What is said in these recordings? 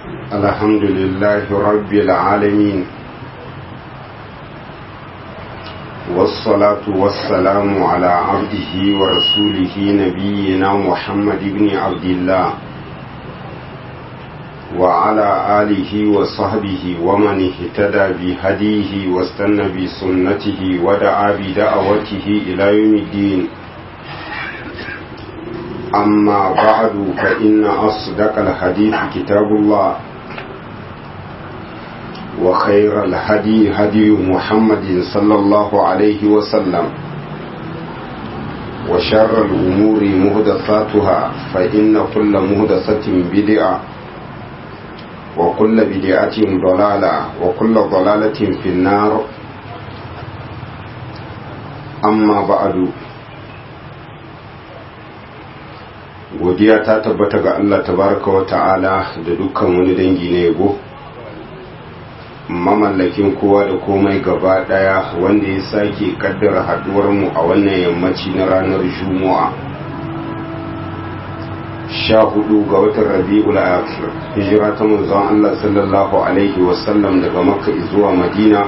الحمد لله رب العالمين والصلاة والسلام على عبده ورسوله نبينا محمد بن عبد الله وعلى آله وصحبه ومن اهتدى بهديه واستنى بسنته ودعا بدعوته إلى يوم الدين أما بعد فإن أصدق الحديث كتاب الله وخير الهدي هدي محمد صلى الله عليه وسلم وشر الأمور مهدثاتها فإن كل مهدثة بدعة وكل بدعة ضلالة وكل ضلالة في النار أما بعد godiya ta tabbata ga Allah tabaraka wa ta'ala da dukkan wani dangi na yabo mamallakin kowa da komai gaba daya wanda ya sake kaddara haduwar mu a wannan yammaci na ranar juma'a sha hudu ga watan rabi'ul akhir hijira ta manzon Allah sallallahu alaihi wasallam daga makka zuwa madina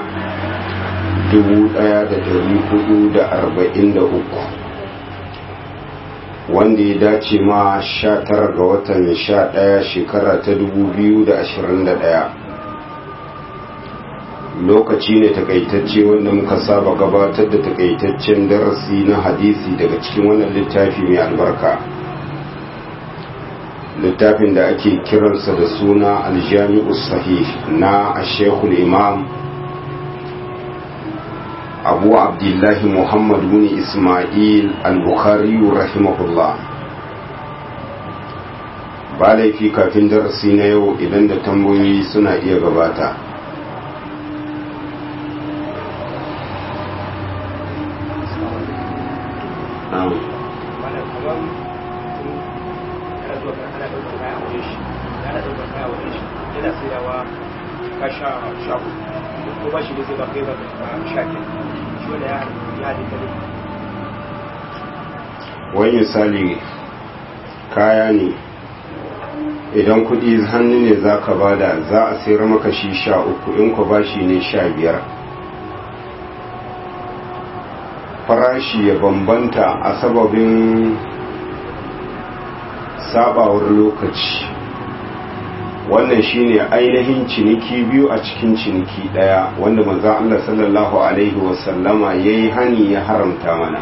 1443 wanda ya dace ma sha tara ga watan sha ɗaya shekara ta dubu biyu da ashirin da ɗaya lokaci ne takaitacce wanda muka saba gabatar da takaitaccen darasi na hadisi daga cikin wannan littafi mai albarka littafin da ake kiransa da suna aljami'u sahih na ashekul imam abu abdullahi muhammad bin ismail al-bukhari rahimahullah ba laifi kafin darasi na yau idan da tambayoyi suna iya gabata kasha shago ko ba shi da zai ba kai ba shakin wani misali kaya ne idan kudi hannu ne za ka bada za a sayar maka shi sha uku in ku bashi ne sha biyar farashi ya bambanta a sababin sabawar lokaci wannan shine ainihin ciniki biyu a cikin ciniki daya wanda manzon Allah sallallahu alaihi wasallama yayi hani ya haramta mana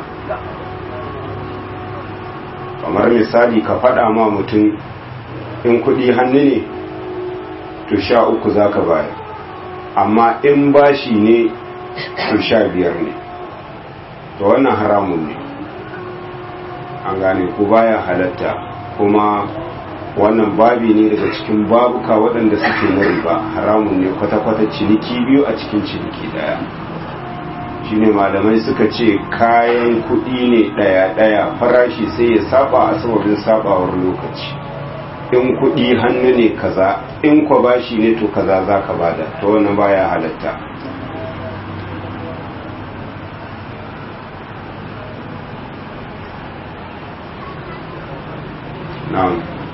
kamar misali ka faɗa ma mutum in kuɗi hannu ne to sha uku zaka bayar amma in bashi ne to sha biyar ne to wannan haramun ne an gane ku baya halatta kuma wannan babi ne daga cikin babuka waɗanda suke na riba haramun ne kwata-kwata ciniki biyu a cikin ciniki ɗaya shine malamai suka ce kayan kuɗi ne ɗaya-ɗaya farashi sai ya saba a sababin sabawar lokaci in kuɗi hannu ne kaza in kwa bashi ne to kaza za ka bada ta wannan baya halatta na'am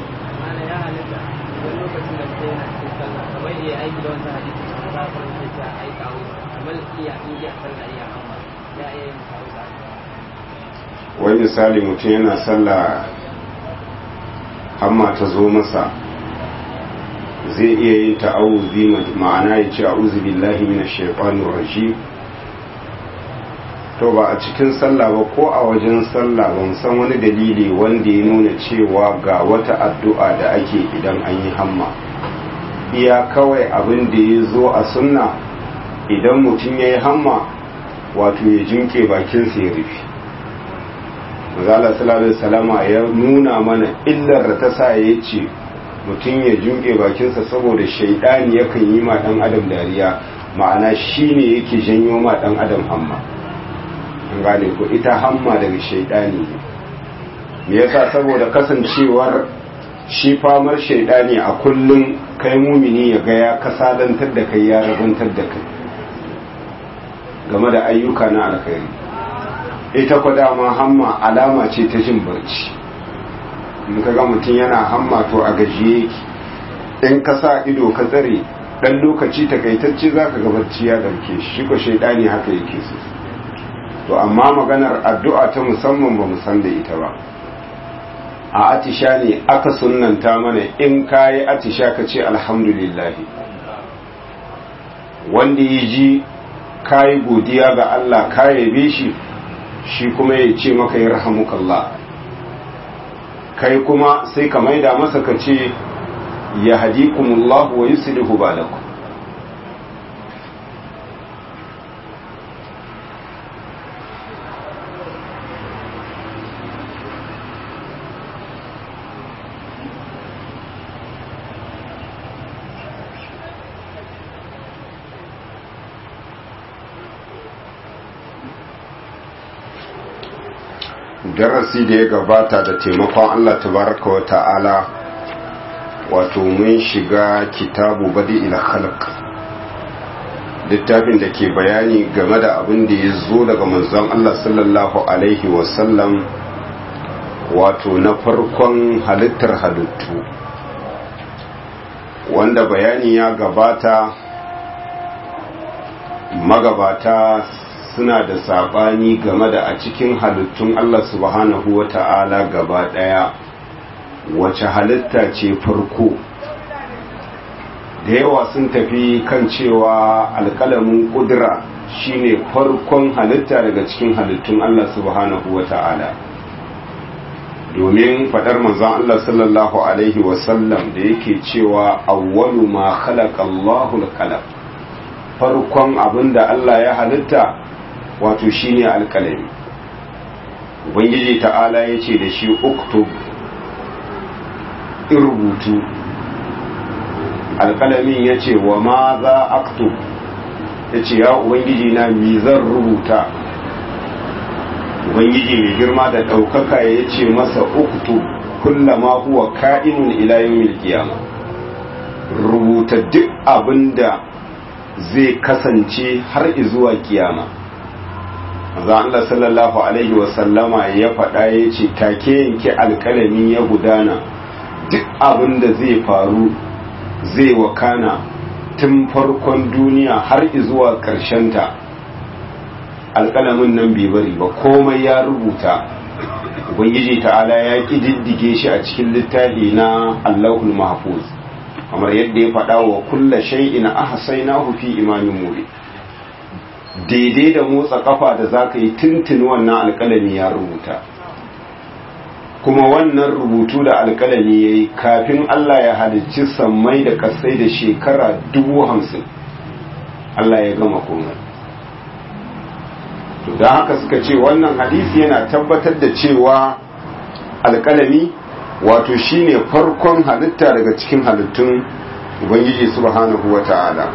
wai misali mutum yana sallah hamma ta zo masa zai iya yin ta'awuzi ma'ana ya ce a'udhu billahi minash shaitanir rajim to ba a cikin sallah ba ko a wajen sallah ban san wani dalili wanda ya nuna cewa ga wata addu'a da ake idan an yi hamma iya kawai abin da ya zo a sunna idan mutum ya yi hamma wato ya jinke bakinsa ya rufe mazala sallallahu salama ya nuna mana illar da ta sa ya ce mutum ya jinke bakinsa saboda shaidani yakan yi ma dan adam dariya ma'ana shine yake janyo ma dan adam hamma an gane ko ita hamma daga shaidani ne me yasa saboda kasancewar shi famar shaidani a kullum kai mumini ya ga ya kasadantar da kai ya rabantar da kai game da ayyuka na alkhairi ita kwa dama hamma alama ce ta jin barci in ka ga mutum yana hamma to a gajiye yake in ka sa ido ka tsare dan lokaci takaitacce za ka gabarci ya ɗauke shi ko shaidani haka yake so to amma maganar addu'a ta musamman ba san da ita ba a atisha ne aka sunanta mana in kayi atisha ka ce alhamdulillah wanda ya ji kayi godiya ga Allah ka yabe shi shi kuma ya ce maka ya rahamukallah kai kuma sai ka maida masa ka ce ya hadikumullahu wa yuslihu balakum darasi da ya gabata da taimakon Allah tabaraka wa ta'ala wato mun shiga kitabu badi ila khalq littafin da ke bayani game da abin da ya zo daga manzon Allah sallallahu alaihi wasallam wato na farkon halittar halittu wanda bayani ya gabata magabata suna da saɓani game da a cikin halittun Allah subhanahu wa ta'ala gaba ɗaya wace halitta ce farko da yawa sun tafi kan cewa alƙalamin ƙudura shine farkon halitta daga cikin halittun Allah subhanahu wa ta'ala domin faɗar manzon Allah sallallahu Alaihi wasallam da yake cewa awwalu ma khalaqa Allahu al farkon abin da Allah ya halitta wato shine alkalami ubangiji ta'ala ya ce da shi uktub in rubutu alkalamin ya ce wa ma za aktub ya ce ya ubangiji na mi zan rubuta ubangiji mai girma da ɗaukaka ya ce masa uktub kullama huwa ka'inun ila yawmil qiyamah rubuta duk abinda zai kasance har izuwa kiyama manzo Allah sallallahu alaihi wasallama ya faɗa ya ce take yanke alkalami ya gudana duk abin da zai faru zai wakana tun farkon duniya har zuwa ta alkalamin nan bai bari ba komai ya rubuta ubangiji ta'ala ya ƙididdige shi a cikin littafi na allahul mahfuz kamar yadda ya faɗa wa kulla shay'in ahsaynahu fi imamin mubin daidai da motsa kafa da za ka yi tuntuni wannan alkalami ya rubuta kuma wannan rubutu da alkalami ya yi kafin Allah ya halicci sammai da kasai da shekara dubu hamsin Allah ya gama komai to don haka suka ce wannan hadisi yana tabbatar da cewa alkalami wato shine farkon halitta daga cikin halittun ubangiji subhanahu wa ta'ala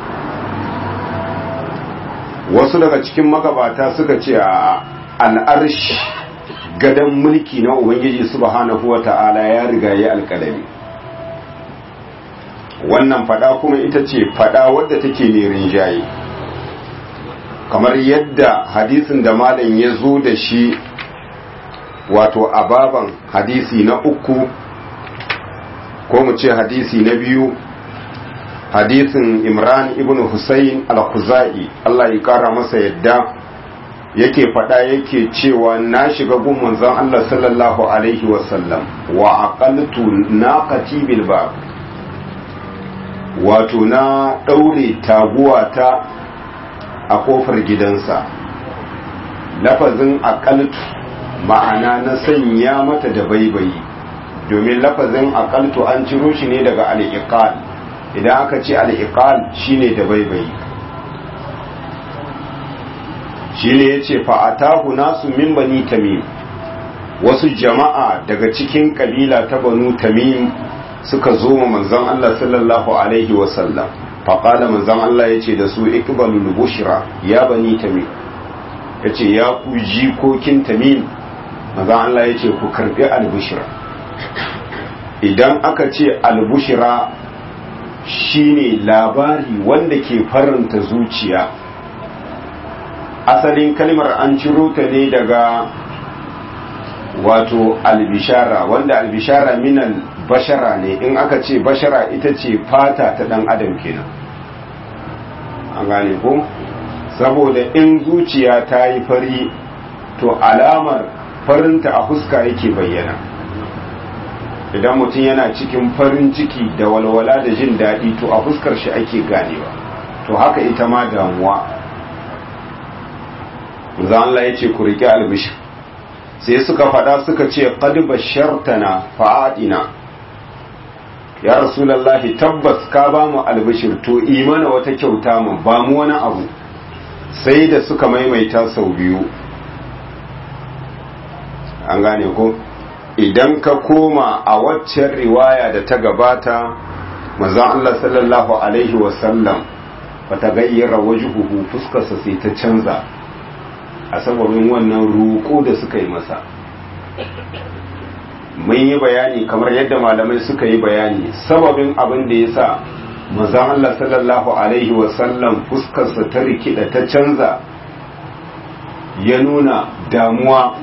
wasu daga cikin magabata suka ce a al'arshi gadon mulki na ubangiji subhanahu wa ta'ala ya riga ya alkalami wannan fada kuma ita ce fada wadda take ne rinjaye kamar yadda hadisin da malam ya zo da shi wato ababan hadisi na uku ko mu ce hadisi na biyu hadisin imran ibn husayn al-khuzai Allah ya kara masa yadda yake fada yake cewa na shiga gun manzon Allah sallallahu alaihi wasallam wa aqaltu naqati bil bab wato na daure taguwata a kofar gidansa lafazin aqaltu ma'ana na sanya mata da baibayi domin lafazin aqaltu an ciro shi ne daga al-iqal idan aka ce al'iƙal shi ne da baibayi shi ne ya ce fa'atahu nasu min bani tamim wasu jama'a daga cikin ƙabila ta banu tamim suka zo ma manzan Allah sallallahu Alaihi wasallam faƙala manzan Allah ya ce da su ikbalul bushra ya bani tamim ya ce ya ku jikokin tamim manzan Allah ya ce ku karɓi albushra idan aka ce albushra shine labari wanda ke faranta zuciya asalin kalmar an ciro ta ne daga wato albishara wanda albishara minal bashara ne in aka ce bashara ita ce fata ta dan adam kenan an gane ko saboda in zuciya ta yi fari to alamar farinta a fuska yake bayyana idan mutum yana cikin farin ciki da walwala da jin daɗi to a fuskar shi ake ganewa to haka ita ma damuwa za Allah ya ce ku riƙe albishir sai suka faɗa suka ce qad bashartana fa'adina ya rasulullahi tabbas ka ba mu albishir to imana wata kyauta mu ba mu wani abu sai da suka maimaita sau biyu an gane ko idan ka koma a waccan riwaya da ta gabata manzon Allah sallallahu alaihi wasallam bata gayyara wajhuhu fuskarsa sai ta canza a sababin wannan roƙo da suka yi masa mun yi bayani kamar yadda malamai suka yi bayani sababin abin da ya sa manzon Allah sallallahu alaihi wasallam fuskarsa ta rikida ta canza ya nuna damuwa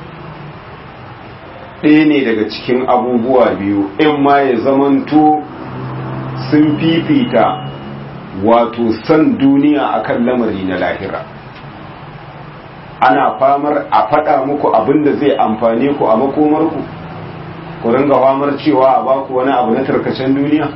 ɗaya ne daga cikin abubuwa biyu in ma ya zamanto sun fifita wato san duniya akan lamari na lahira ana famar a faɗa muku abin da zai amfane ku a makomarku ku ringa famar cewa a baku wani abu na tarkacen duniya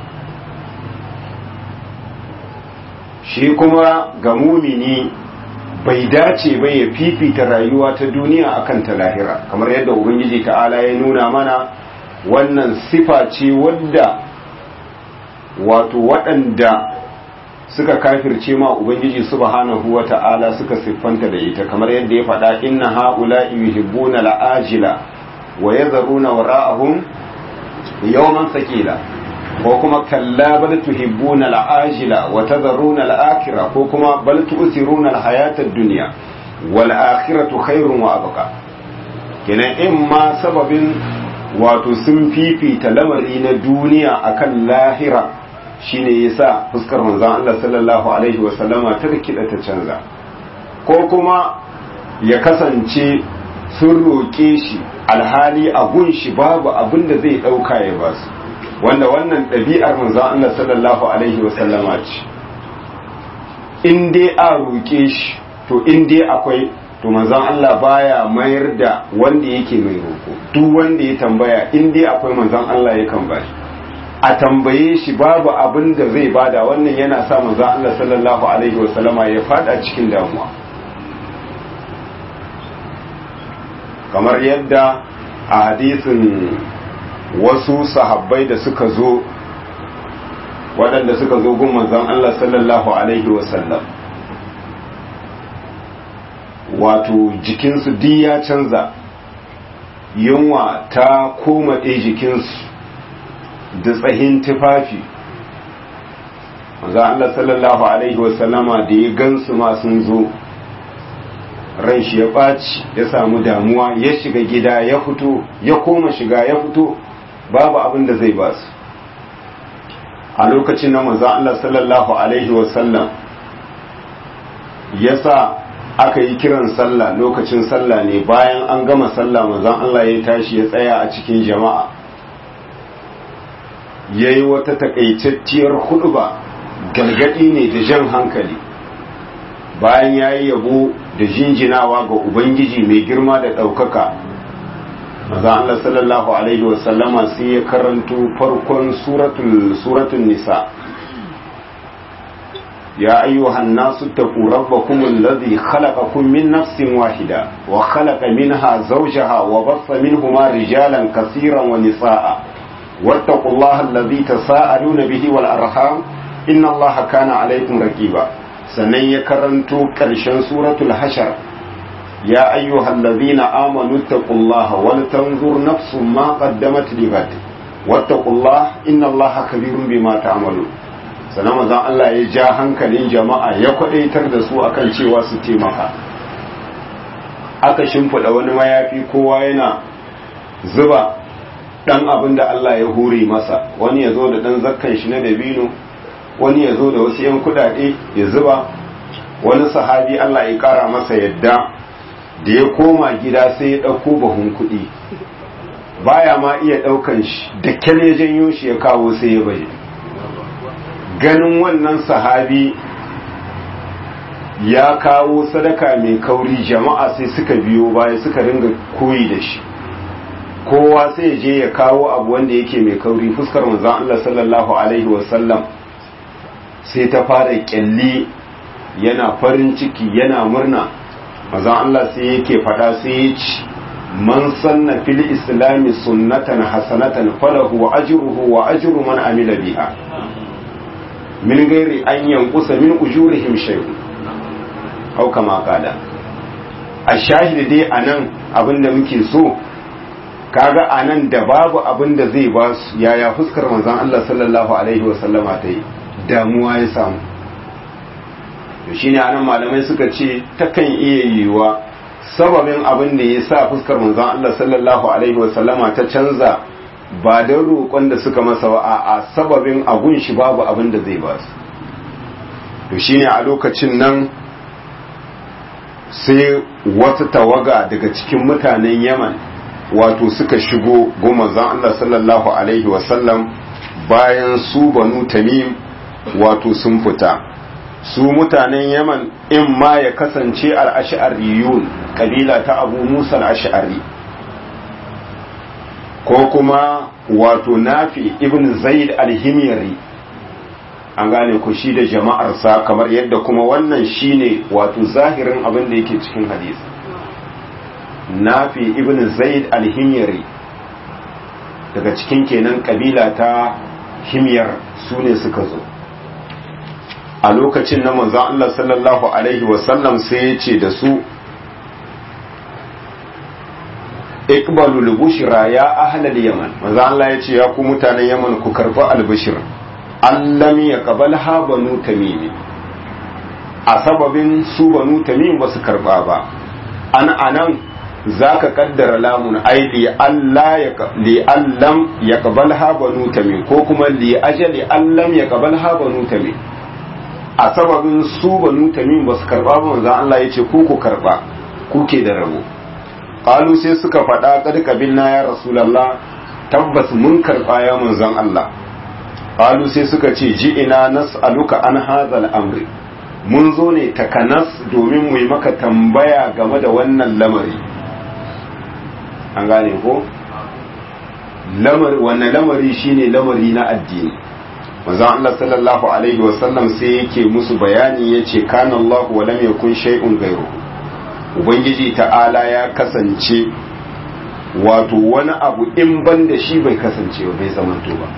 shi kuma ga mumini bai dace ba ya fifita rayuwa ta duniya akan ta lahira kamar yadda ubangiji ta'ala ya nuna mana wannan sifa ce wadda wato waɗanda suka kafirce ma ubangiji subhanahu wa ta'ala suka siffanta da ita kamar yadda ya faɗa inna ha'ula'i yuhibbuna la'ajila wa yadharuna wara'ahum yawman sakila ko kuma kalla bal tuhibbuna al'ajila wa tadharuna al'akhirah ko kuma bal tu'thiruna al-hayata ad-dunya wal akhiratu khairun wa abqa kenan in ma sababin wato sun fifita lamari na duniya akan lahira shine yasa fuskar manzon Allah sallallahu alaihi wa sallama ta rikida ta canza ko kuma ya kasance sun roƙe shi alhali a gunshi babu abin da zai ɗauka ya basu wanda wannan ɗabi'ar manzon Allah sallallahu alaihi wa sallama ce in dai a roƙe shi to in dai akwai to manzon Allah baya mayar da wanda yake mai roƙo duk wanda ya tambaya in dai akwai manzon Allah yakan bashi a tambaye shi babu abin da zai bada wannan yana sa manzon Allah sallallahu alaihi wa sallama ya fada cikin damuwa kamar yadda a hadisin wasu sahabbai da suka zo waɗanda suka zo gun manzon Allah sallallahu alaihi wasallam wato jikinsu di ya canza yunwa ta koma ɗaya jikinsu da tsahin tufafi manzon Allah sallallahu alaihi wasallama da ya gansu ma sun zo ran shi ya ɓaci ya samu damuwa ya shiga gida ya fito ya koma shiga ya fito babu abin da zai basu a lokacin na manzon Allah sallallahu alaihi wasallam ya sa aka yi kiran sallah lokacin sallah ne bayan an gama sallah manzon Allah ya tashi ya tsaya a cikin jama'a ya yi wata takaitacciyar huduba galgadi ne da jan hankali bayan ya yi yabo da jinjinawa ga ubangiji mai girma da ɗaukaka maza Allah sallallahu alaihi wasallama sai ya karanto farkon suratul suratul nisa ya ayyuhan nasu taqu rabbakum alladhi khalaqakum min nafsin wahida wa khalaqa minha zawjaha wa bassa minhuma rijalan kaseeran wa nisaa wattaqullaha alladhi tasaaluna bihi wal arham inna allaha kana alaykum raqiba sannan ya karanto ƙarshen suratul hashar ya ayyuhal ladzina amanu taqullaha wal tanzur nafsun ma qaddamat ligat wattaqullaha innallaha kabirun bima ta'malun sannan manzon Allah ya ja hankalin jama'a ya kwadaitar da su akan cewa su taimaka aka shimfiɗa wani mayafi kowa yana zuba dan abin da Allah ya hure masa wani ya zo da dan zakkan shi na dabino wani ya zo da wasu 'yan kudade ya zuba wani sahabi Allah ya kara masa yadda da ya koma gida sai ya ɗauko bahun kuɗi baya ma iya daukan shi da kyale janyo shi ya kawo sai ya baje ganin wannan sahabi ya kawo sadaka mai kauri jama'a sai suka biyo baya suka ringa koyi da shi kowa sai ya je ya kawo abu wanda yake mai kauri fuskar manzon Allah sallallahu alaihi wasallam sai ta fara kyalli yana farin ciki yana murna manzon Allah sai yake fada sai ya ci man sanna fil islami sunnatan hasanatan falahu ajruhu wa ajru man amila biha min gairi an yankusa min ujurihim shay'un au kama kada a shahidi dai anan abinda muke so kaga anan da babu abinda zai ba su yaya fuskar manzon Allah sallallahu alaihi wa sallama ta yi damuwa ya samu to shine anan malamai suka ce takan iya yiwuwa sababin abin da ya sa fuskar manzon Allah sallallahu alaihi wa sallama ta canza ba don roƙon da suka masa ba a sababin agun shi babu abin da zai ba su to shine a lokacin nan sai wata tawaga daga cikin mutanen yaman wato suka shigo gomazan Allah sallallahu alaihi wasallam bayan su banu tamim wato sun fita su mutanen yaman in ma ya kasance al'ash'ariyun kabila ta abu musa al'ash'ari ko kuma wato nafi ibn zaid al-himyari an gane ku shi da jama'arsa kamar yadda kuma wannan shine wato zahirin abin da yake cikin hadisi nafi ibn zaid al-himyari daga cikin kenan kabila ta himyar su ne suka zo a lokacin na manzon Allah sallallahu alaihi wasallam sai ya ce da su ikbalu al-bushra ya ahlal yaman manzo Allah ya ce ya ku mutanen yaman ku karba al-bushr allam yaqbalha banu tamim a sababin su banu tamim ba su karba ba an anan zaka kaddara lamun ai li Allah ya li allam yaqbalha banu tamim ko kuma li ajali allam yaqbalha banu tamim a sababin su banu tamim ba su karba ba manzo Allah ya ce ku ku karba kuke da rabo qalu sai suka faɗa kad kabilna ya rasulullah tabbas mun karɓa ya manzon Allah qalu sai suka ce ji ina nas'aluka an hadhal amri mun zo ne takanas domin mu yi maka tambaya game da wannan lamari an gane ko lamari wannan lamari shine lamari na addini manzon Allah sallallahu alaihi wasallam sai yake musu bayani yace kana Allah wa lam yakun shay'un ghayruhu ubangiji ta'ala ya kasance wato wani abu in ban da shi bai kasance ba bai zamanto ba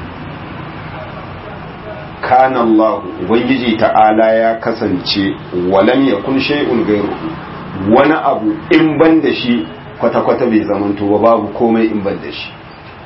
kana Allah ubangiji ta'ala ya kasance walam yakun shay'un ghayruhu wani abu in ban da shi kwata-kwata bai zamanto ba babu komai in ban da shi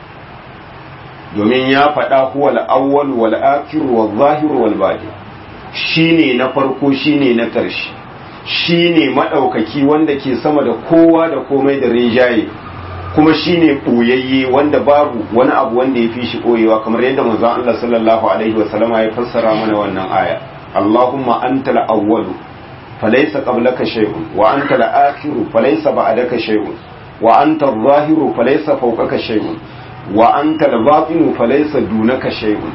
domin ya faɗa huwa al-awwal wal akhir wal zahir wal batin shine na farko shine na ƙarshe shi ne maɗaukaki wanda ke sama da kowa da komai da rinjaye kuma shi ne ɓoyayye wanda babu wani abu wanda ya fi shi ɓoyewa kamar yadda manzon Allah sallallahu alaihi wasallama ya fassara mana wannan aya Allahumma anta al-awwalu falaysa qablaka shay'un wa anta al-akhiru falaysa ba'daka shay'un wa anta adh-dhahiru falaysa fawqaka shay'un wa anta al-batinu falaysa dunaka shay'un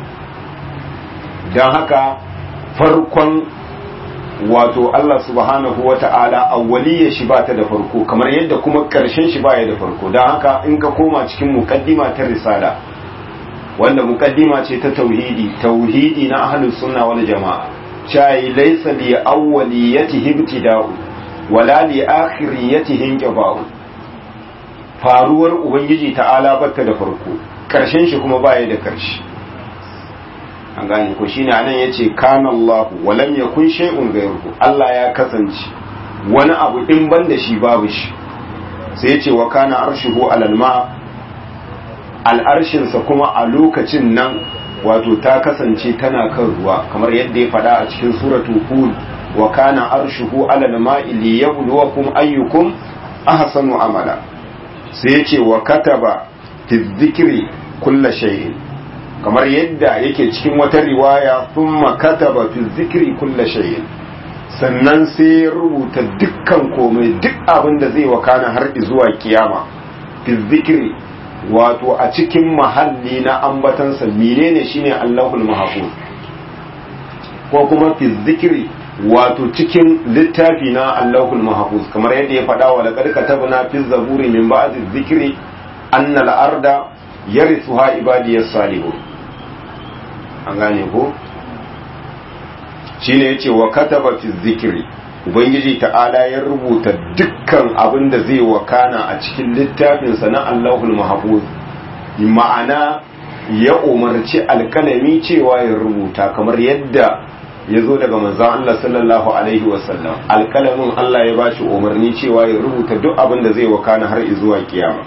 dan haka farkon wato Allah subhanahu wa ta'ala awwaliyya shi ba ta da farko kamar yadda kuma ƙarshen shi baya da farko don haka in ka koma cikin muqaddima ta risala wanda muqaddima ce ta tauhidi tauhidi na ahlus sunna wal jama'a chai laysa li awwaliyatihi ibtida'u wala li akhiriyatihi inqiba'u faruwar ubangiji ta'ala bata da farko ƙarshen shi kuma baya da ƙarshe an gane ko shine anan yace kana Allah wa lam yakun shay'un ghayruhu Allah ya kasance wani abu in ban da shi babu shi sai yace wa kana arshuhu alal ma al'arshin sa kuma a lokacin nan wato ta kasance tana kan ruwa kamar yadda ya faɗa a cikin suratul hud wa kana arshuhu alal ma'i liyabluwakum ayyukum ahsanu amala sai yace wa kataba fi dhikri kulli shay'in kamar yadda yake cikin wata riwaya thumma kataba fi zikri kulla shay'in sannan sai ya rubuta dukkan komai duk abin da zai wakana har zuwa kiyama fi zikri wato a cikin mahalli na ambatansa menene shine Allahul mahfuz ko kuma fi zikri wato cikin littafi na Allahul mahfuz kamar yadda ya faɗa wa laqad katabna fi zaburi min ba'di zikri anna al-arda yarithuha ibadiyas salihun an gane ko shine yace wa kataba fi zikri ubangiji ta'ala ya rubuta dukkan abin da zai wakana a cikin littafinsa na Allahul mahfuz ma'ana ya umarci alkalami cewa ya rubuta kamar yadda ya zo daga manzan Allah sallallahu alaihi wasallam alkalamin Allah ya bashi umarni cewa ya rubuta duk abin da zai wakana har zuwa kiyama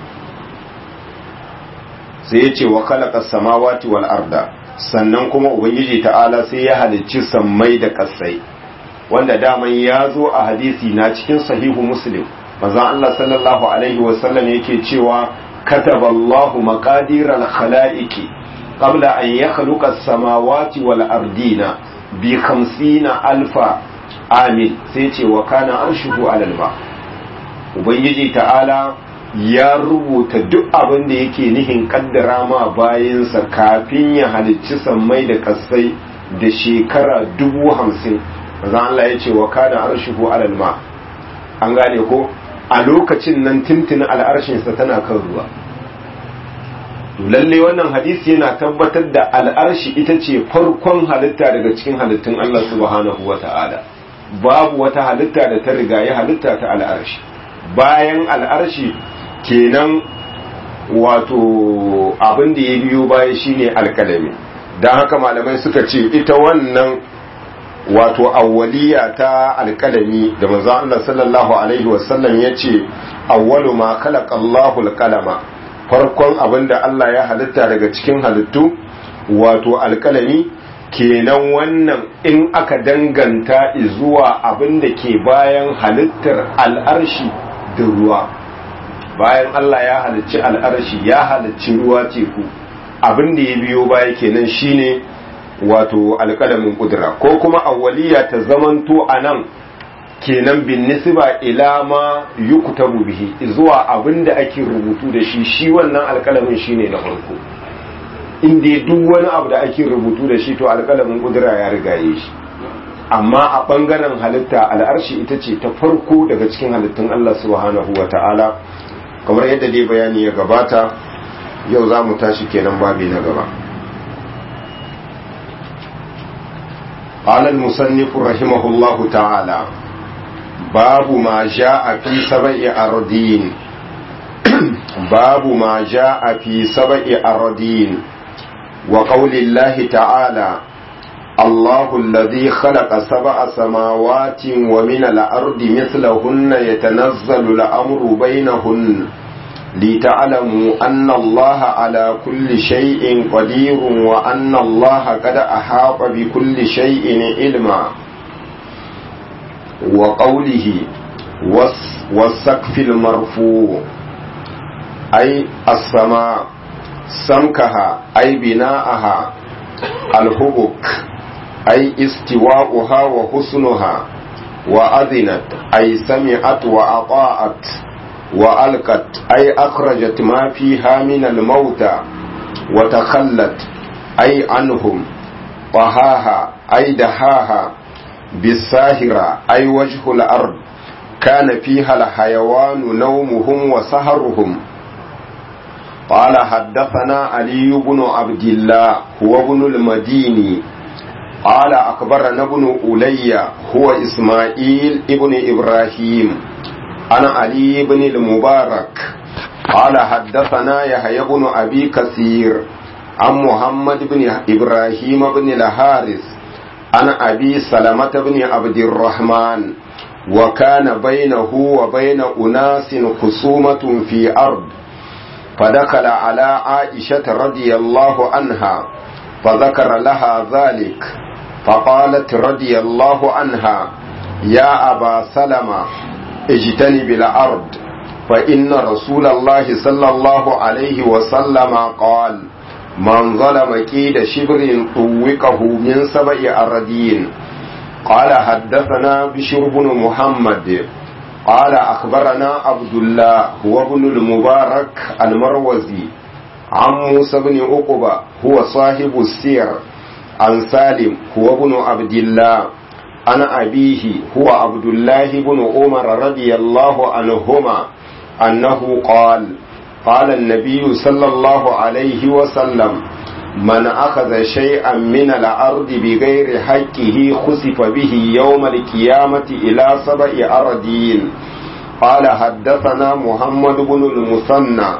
sai ya ce wa khalaqa samawati wal arda sannan kuma ubangiji ta'ala sai ya halicci sammai da kasai wanda daman ya zo a hadisi na cikin sahihu muslim manzon Allah sallallahu alaihi wasallam yake cewa kataba Allahu maqadir al-khalaiqi qabla an yakhluqa as-samawati wal ardina bi 50 alfa amin sai ce wa kana arshuhu alal ma ubangiji ta'ala ya rubuta duk abin da yake nihin kaddara ma bayansa kafin ya halicci sammai da kasai da shekara dubu hamsin manzon Allah ya ce wa kana arshuhu alal ma an gane ko a lokacin nan tintin al'arshinsa tana kan ruwa lalle wannan hadisi yana tabbatar da al'arshi ita ce farkon halitta daga cikin halittun Allah subhanahu wa ta'ala babu wata halitta da ta riga ya halitta ta al'arshi bayan al'arshi kenan wato abin da ya biyo baya shine alkalami don haka malamai suka ce ita wannan wato awwaliya ta alkalami da manzo Allah sallallahu alaihi wasallam yace awwalu ma khalaqa Allahu alqalama farkon abinda Allah ya halitta daga cikin halittu wato alkalami kenan wannan in aka danganta zuwa abinda ke bayan halittar al'arshi da ruwa bayan Allah ya halicci al'arshi ya halicci ruwa teku abinda ya biyo baya kenan shine wato alƙalamin ƙudura ko kuma awwaliya ta zamanto a nan kenan bin nisba ila ma yuktabu bihi zuwa abin da ake rubutu da shi shi wannan alƙalamin shine na farko inda duk wani abu da ake rubutu da shi to alƙalamin ƙudura ya rigaye shi amma a ɓangaren halitta al'arshi ita ce ta farko daga cikin halittun Allah subhanahu wa ta'ala kamar yadda dai bayani ya gabata yau za mu tashi kenan babi na gaba قال المصنف رحمه الله تعالى باب ما جاء في سبع أرضين باب ما جاء في سبع أرضين وقول الله تعالى الله الذي خلق سبع سماوات ومن الأرض مثلهن يتنزل الأمر بينهن لتعلموا أن الله على كل شيء قدير وأن الله قد أحاط بكل شيء علما وقوله والسقف المرفوع أي السماء سمكها أي بناءها الهبك أي استواؤها وحسنها وأذنت أي سمعت وأطاعت وألقت أي أخرجت ما فيها من الموتى وتخلت أي عنهم طهاها أي دهاها بالساهرة أي وجه الأرض كان فيها الحيوان نومهم وسهرهم قال حدثنا علي بن عبد الله هو ابن المديني قال أخبرنا ابن أولي هو إسماعيل ابن إبراهيم أنا علي بن المبارك قال حدثنا يحيى بن أبي كثير عن محمد بن إبراهيم بن الحارث عن أبي سلمة بن عبد الرحمن وكان بينه وبين أناس خصومة في أرض فدخل على عائشة رضي الله عنها فذكر لها ذلك فقالت رضي الله عنها يا أبا سلمة اجتنب الأرض فإن رسول الله صلى الله عليه وسلم قال من ظلم كيد شبر طوقه من سبع أردين قال حدثنا بشر بن محمد قال أخبرنا عبد الله هو ابن المبارك المروزي عن موسى بن عقبة هو صاحب السير عن سالم هو ابن عبد الله عن أبيه هو عبد الله بن عمر رضي الله عنهما أنه قال قال النبي صلى الله عليه وسلم من أخذ شيئا من الأرض بغير حقه خسف به يوم القيامة إلى سبع أرضين قال حدثنا محمد بن المثنى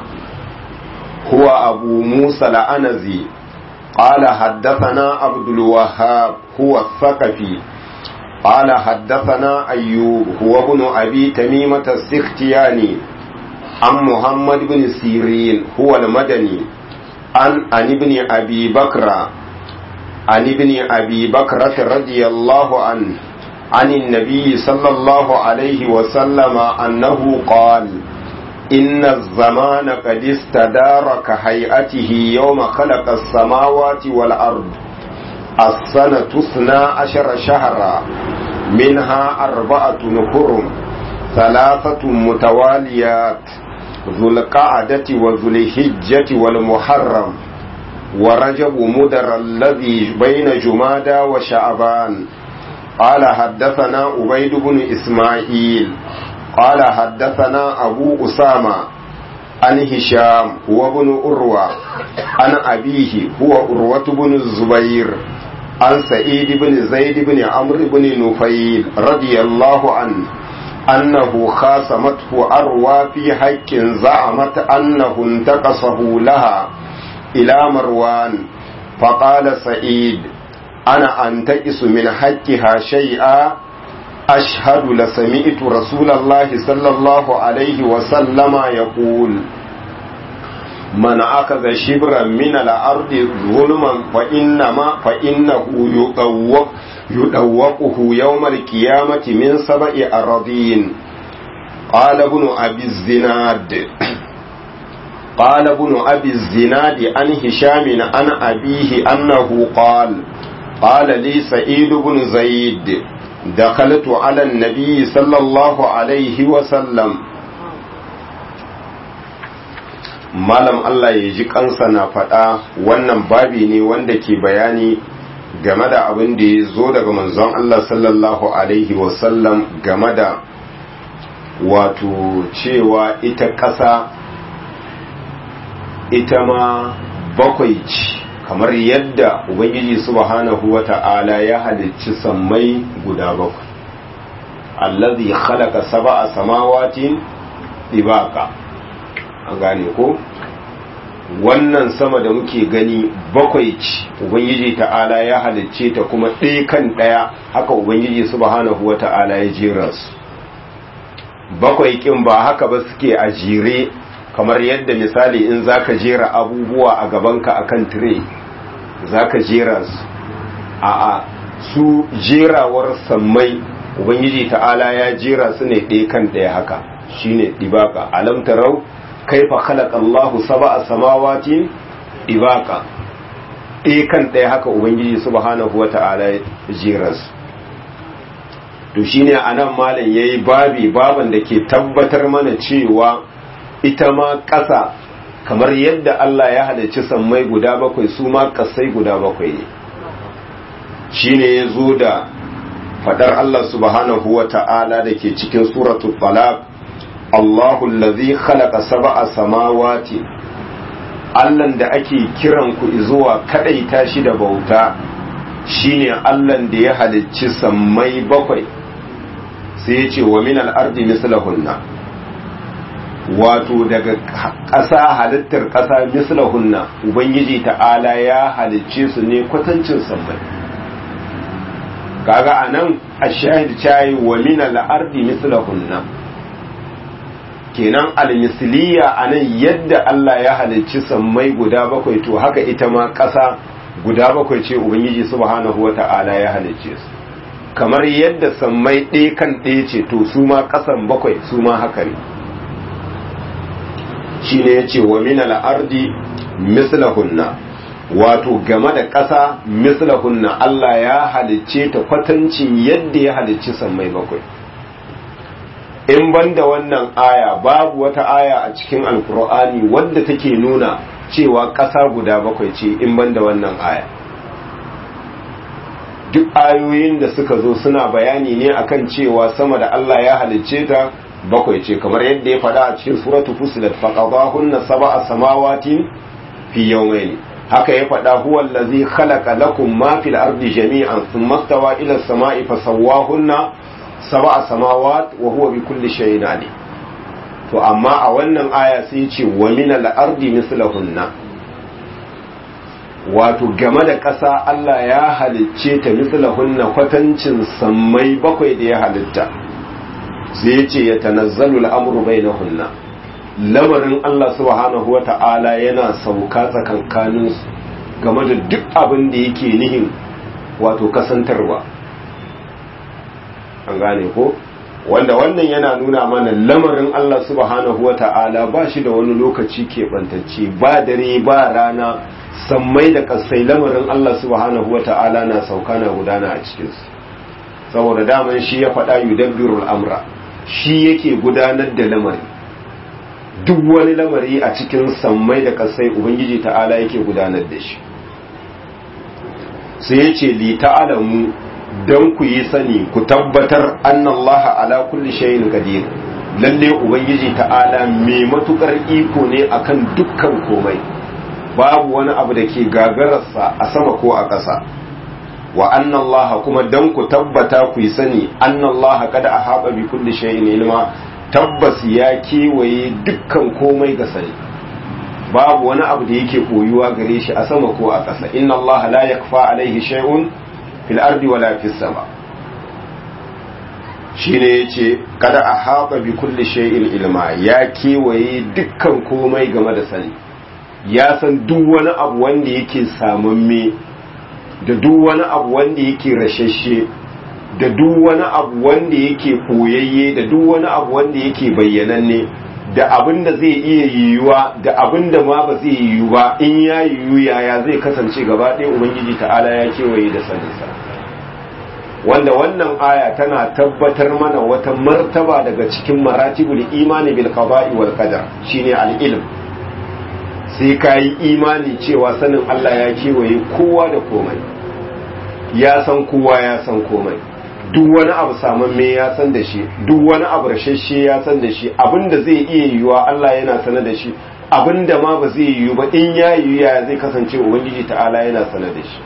هو أبو موسى الأنزي قال حدثنا عبد الوهاب هو الثقفي قال حدثنا أيوب هو ابن أبي تميمة السختياني عن محمد بن سيرين هو المدني عن عن ابن أبي بكر عن ابن أبي بكرة رضي الله عنه عن النبي صلى الله عليه وسلم أنه قال إن الزمان قد استدار كهيئته يوم خلق السماوات والأرض السنة اثنا عشر شهرا منها أربعة حرم ثلاثة متواليات ذو القعدة وذو الحجة والمحرم ورجب مدر الذي بين جمادى وشعبان قال حدثنا عبيد بن إسماعيل قال حدثنا أبو أسامة عن هشام هو ابن أروى عن أبيه هو أروة بن الزبير عن سعيد بن زيد بن عمرو بن نفيل رضي الله عنه أنه خاصمته أروى في حق زعمت أنه انتقصه لها إلى مروان فقال سعيد أنا أنتقص من حقها شيئا أشهد لسمعت رسول الله صلى الله عليه وسلم يقول من أخذ شبرا من الأرض ظلما فإنما فإنه يطوق يطوقه يوم القيامة من سبع أراضين قال ابن أبي الزناد قال ابن أبي الزناد عن هشام عن أبيه أنه قال قال لي سعيد بن زيد دخلت على النبي صلى الله عليه وسلم malam Allah ya ji kansa na faɗa wannan babi ne wanda ke bayani game da abin da ya zo daga manzon Allah sallallahu alaihi wasallam game da wato cewa ita ƙasa ita ma bakwai ce kamar yadda ubangiji subhanahu wa ta'ala ya halicci sammai guda bakwai allazi khalaqa sab'a samawatin ibaka an gane ko wannan sama da muke gani bakwai ce ubangiji ta'ala ya halicce ta kuma ɗaya kan ɗaya haka ubangiji subhanahu wa ta'ala ya jera su bakwai kin ba haka ba suke a jere kamar yadda misali in zaka jera abubuwa a gabanka akan tire zaka jera su a a su jerawar sammai ubangiji ta'ala ya jera su ne ɗaya kan ɗaya haka shine dibaka alam tarau kaifa khalaqa Allahu sab'a samawati dibaka ɗaya kan ɗaya haka ubangiji subhanahu wata'ala ya jera su to shine anan malam yayi babi baban da ke tabbatar mana cewa ita ma ƙasa kamar yadda Allah ya halarci sammai guda bakwai su ma ƙasai guda bakwai ne shine ya zo da fadar Allah subhanahu wa ta'ala da ke cikin suratul talaq Allahu allazi khalaqa sab'a samawati Allahn da ake kiran ku zuwa kadaita shi da bauta shine Allahn da ya halicci sammai bakwai sai ya ce wa min al-ardi mislahunna wato daga ƙasa halittar ƙasa mislahunna ubangiji ta'ala ya halicce su ne kwatancin sammai kaga anan ashahid cayi wa min al-ardi mislahunna kenan al-misliya anan yadda Allah ya halicci sammai guda bakwai to haka ita ma ƙasa guda bakwai ce ubangiji subhanahu wata'ala ya halicce su kamar yadda sammai ɗaya kan ɗaya ce to su ma ƙasan bakwai su ma haka ne shi ne ya ce wa min al-ardi mislahunna wato game da ƙasa mislahunna Allah ya halicce ta kwatancin yadda ya halicci sammai bakwai in banda wannan aya babu wata aya a cikin alkur'ani wadda take nuna cewa ƙasa guda bakwai ce in ban da wannan aya duk ayoyin da suka zo suna bayani ne akan cewa sama da Allah ya halicce ta bakwai ce kamar yadda ya faɗa a cikin suratu fusilat faqadahunna sab'a samawatin fi yawmayn haka ya faɗa huwa allazi khalaqa lakum ma fil ardi jami'an thumma stawa ila as-sama'i fasawwahunna sab'a samawat wa huwa bi kulli shay'in alim to amma a wannan aya sai ya ce wa min al-ardi mislahunna wato game da ƙasa Allah ya halicce ta mislahunna kwatancin sammai bakwai da ya halitta sai ya ce ya tanazzalu al'amuru bainahunna lamarin Allah subhanahu wa ta'ala yana sauka tsakankaninsu game da duk abin da yake nihin wato kasantarwa an gane ko wanda wannan yana nuna mana lamarin Allah subhanahu wa ta'ala ba shi da wani lokaci keɓantacce ba dare ba rana sammai da kasai lamarin Allah subhanahu wa ta'ala na sauka na gudana a cikinsu saboda daman shi ya faɗa yudabbirul amra shi yake gudanar da lamari duk wani lamari a cikin sammai da kasai ubangiji ta'ala yake gudanar da shi sai ya ce li ta'alamu don ku yi sani ku tabbatar annallaha ala kulli shay'in qadir lalle ubangiji ta'ala mai matukar iko ne akan dukkan komai babu wani abu da ke gagararsa a sama ko a ƙasa wa annallaha kuma dan ku tabbata ku yi sani annallaha kada a haɓa bi kulli shay'in ilma tabbas ya kewaye dukkan komai ga sani babu wani abu da yake koyuwa gare shi a sama ko a ƙasa inna allaha la yakfa alaihi shay'un fil ardi wala fis sama shine yace kada a haɓa bi kulli shay'in ilma ya kewaye dukkan komai game da sani ya san duk wani abu wanda yake samamme da duk wani abu wanda yake rashashe da duk wani abu wanda yake koyayye da duk wani abu wanda yake bayyananne da abin da zai iya yiwuwa da abin da ma ba zai yiwu ba in ya yiwu yaya zai kasance gaba ɗaya ubangiji ta'ala ya kewaye da saninsa wanda wannan aya tana tabbatar mana wata martaba daga cikin maratibul imani bil qada'i wal qadar shine al ilm sai ka yi imani cewa sanin Allah ya kewaye kowa da komai ya san kowa ya san komai duk wani abu samamme ya san da shi duk wani abu rashashe ya san da shi abinda zai iya yiwuwa Allah yana sana da shi abinda ma ba zai yiwu ba in ya yiwu ya zai kasance ubangiji ta'ala yana sana da shi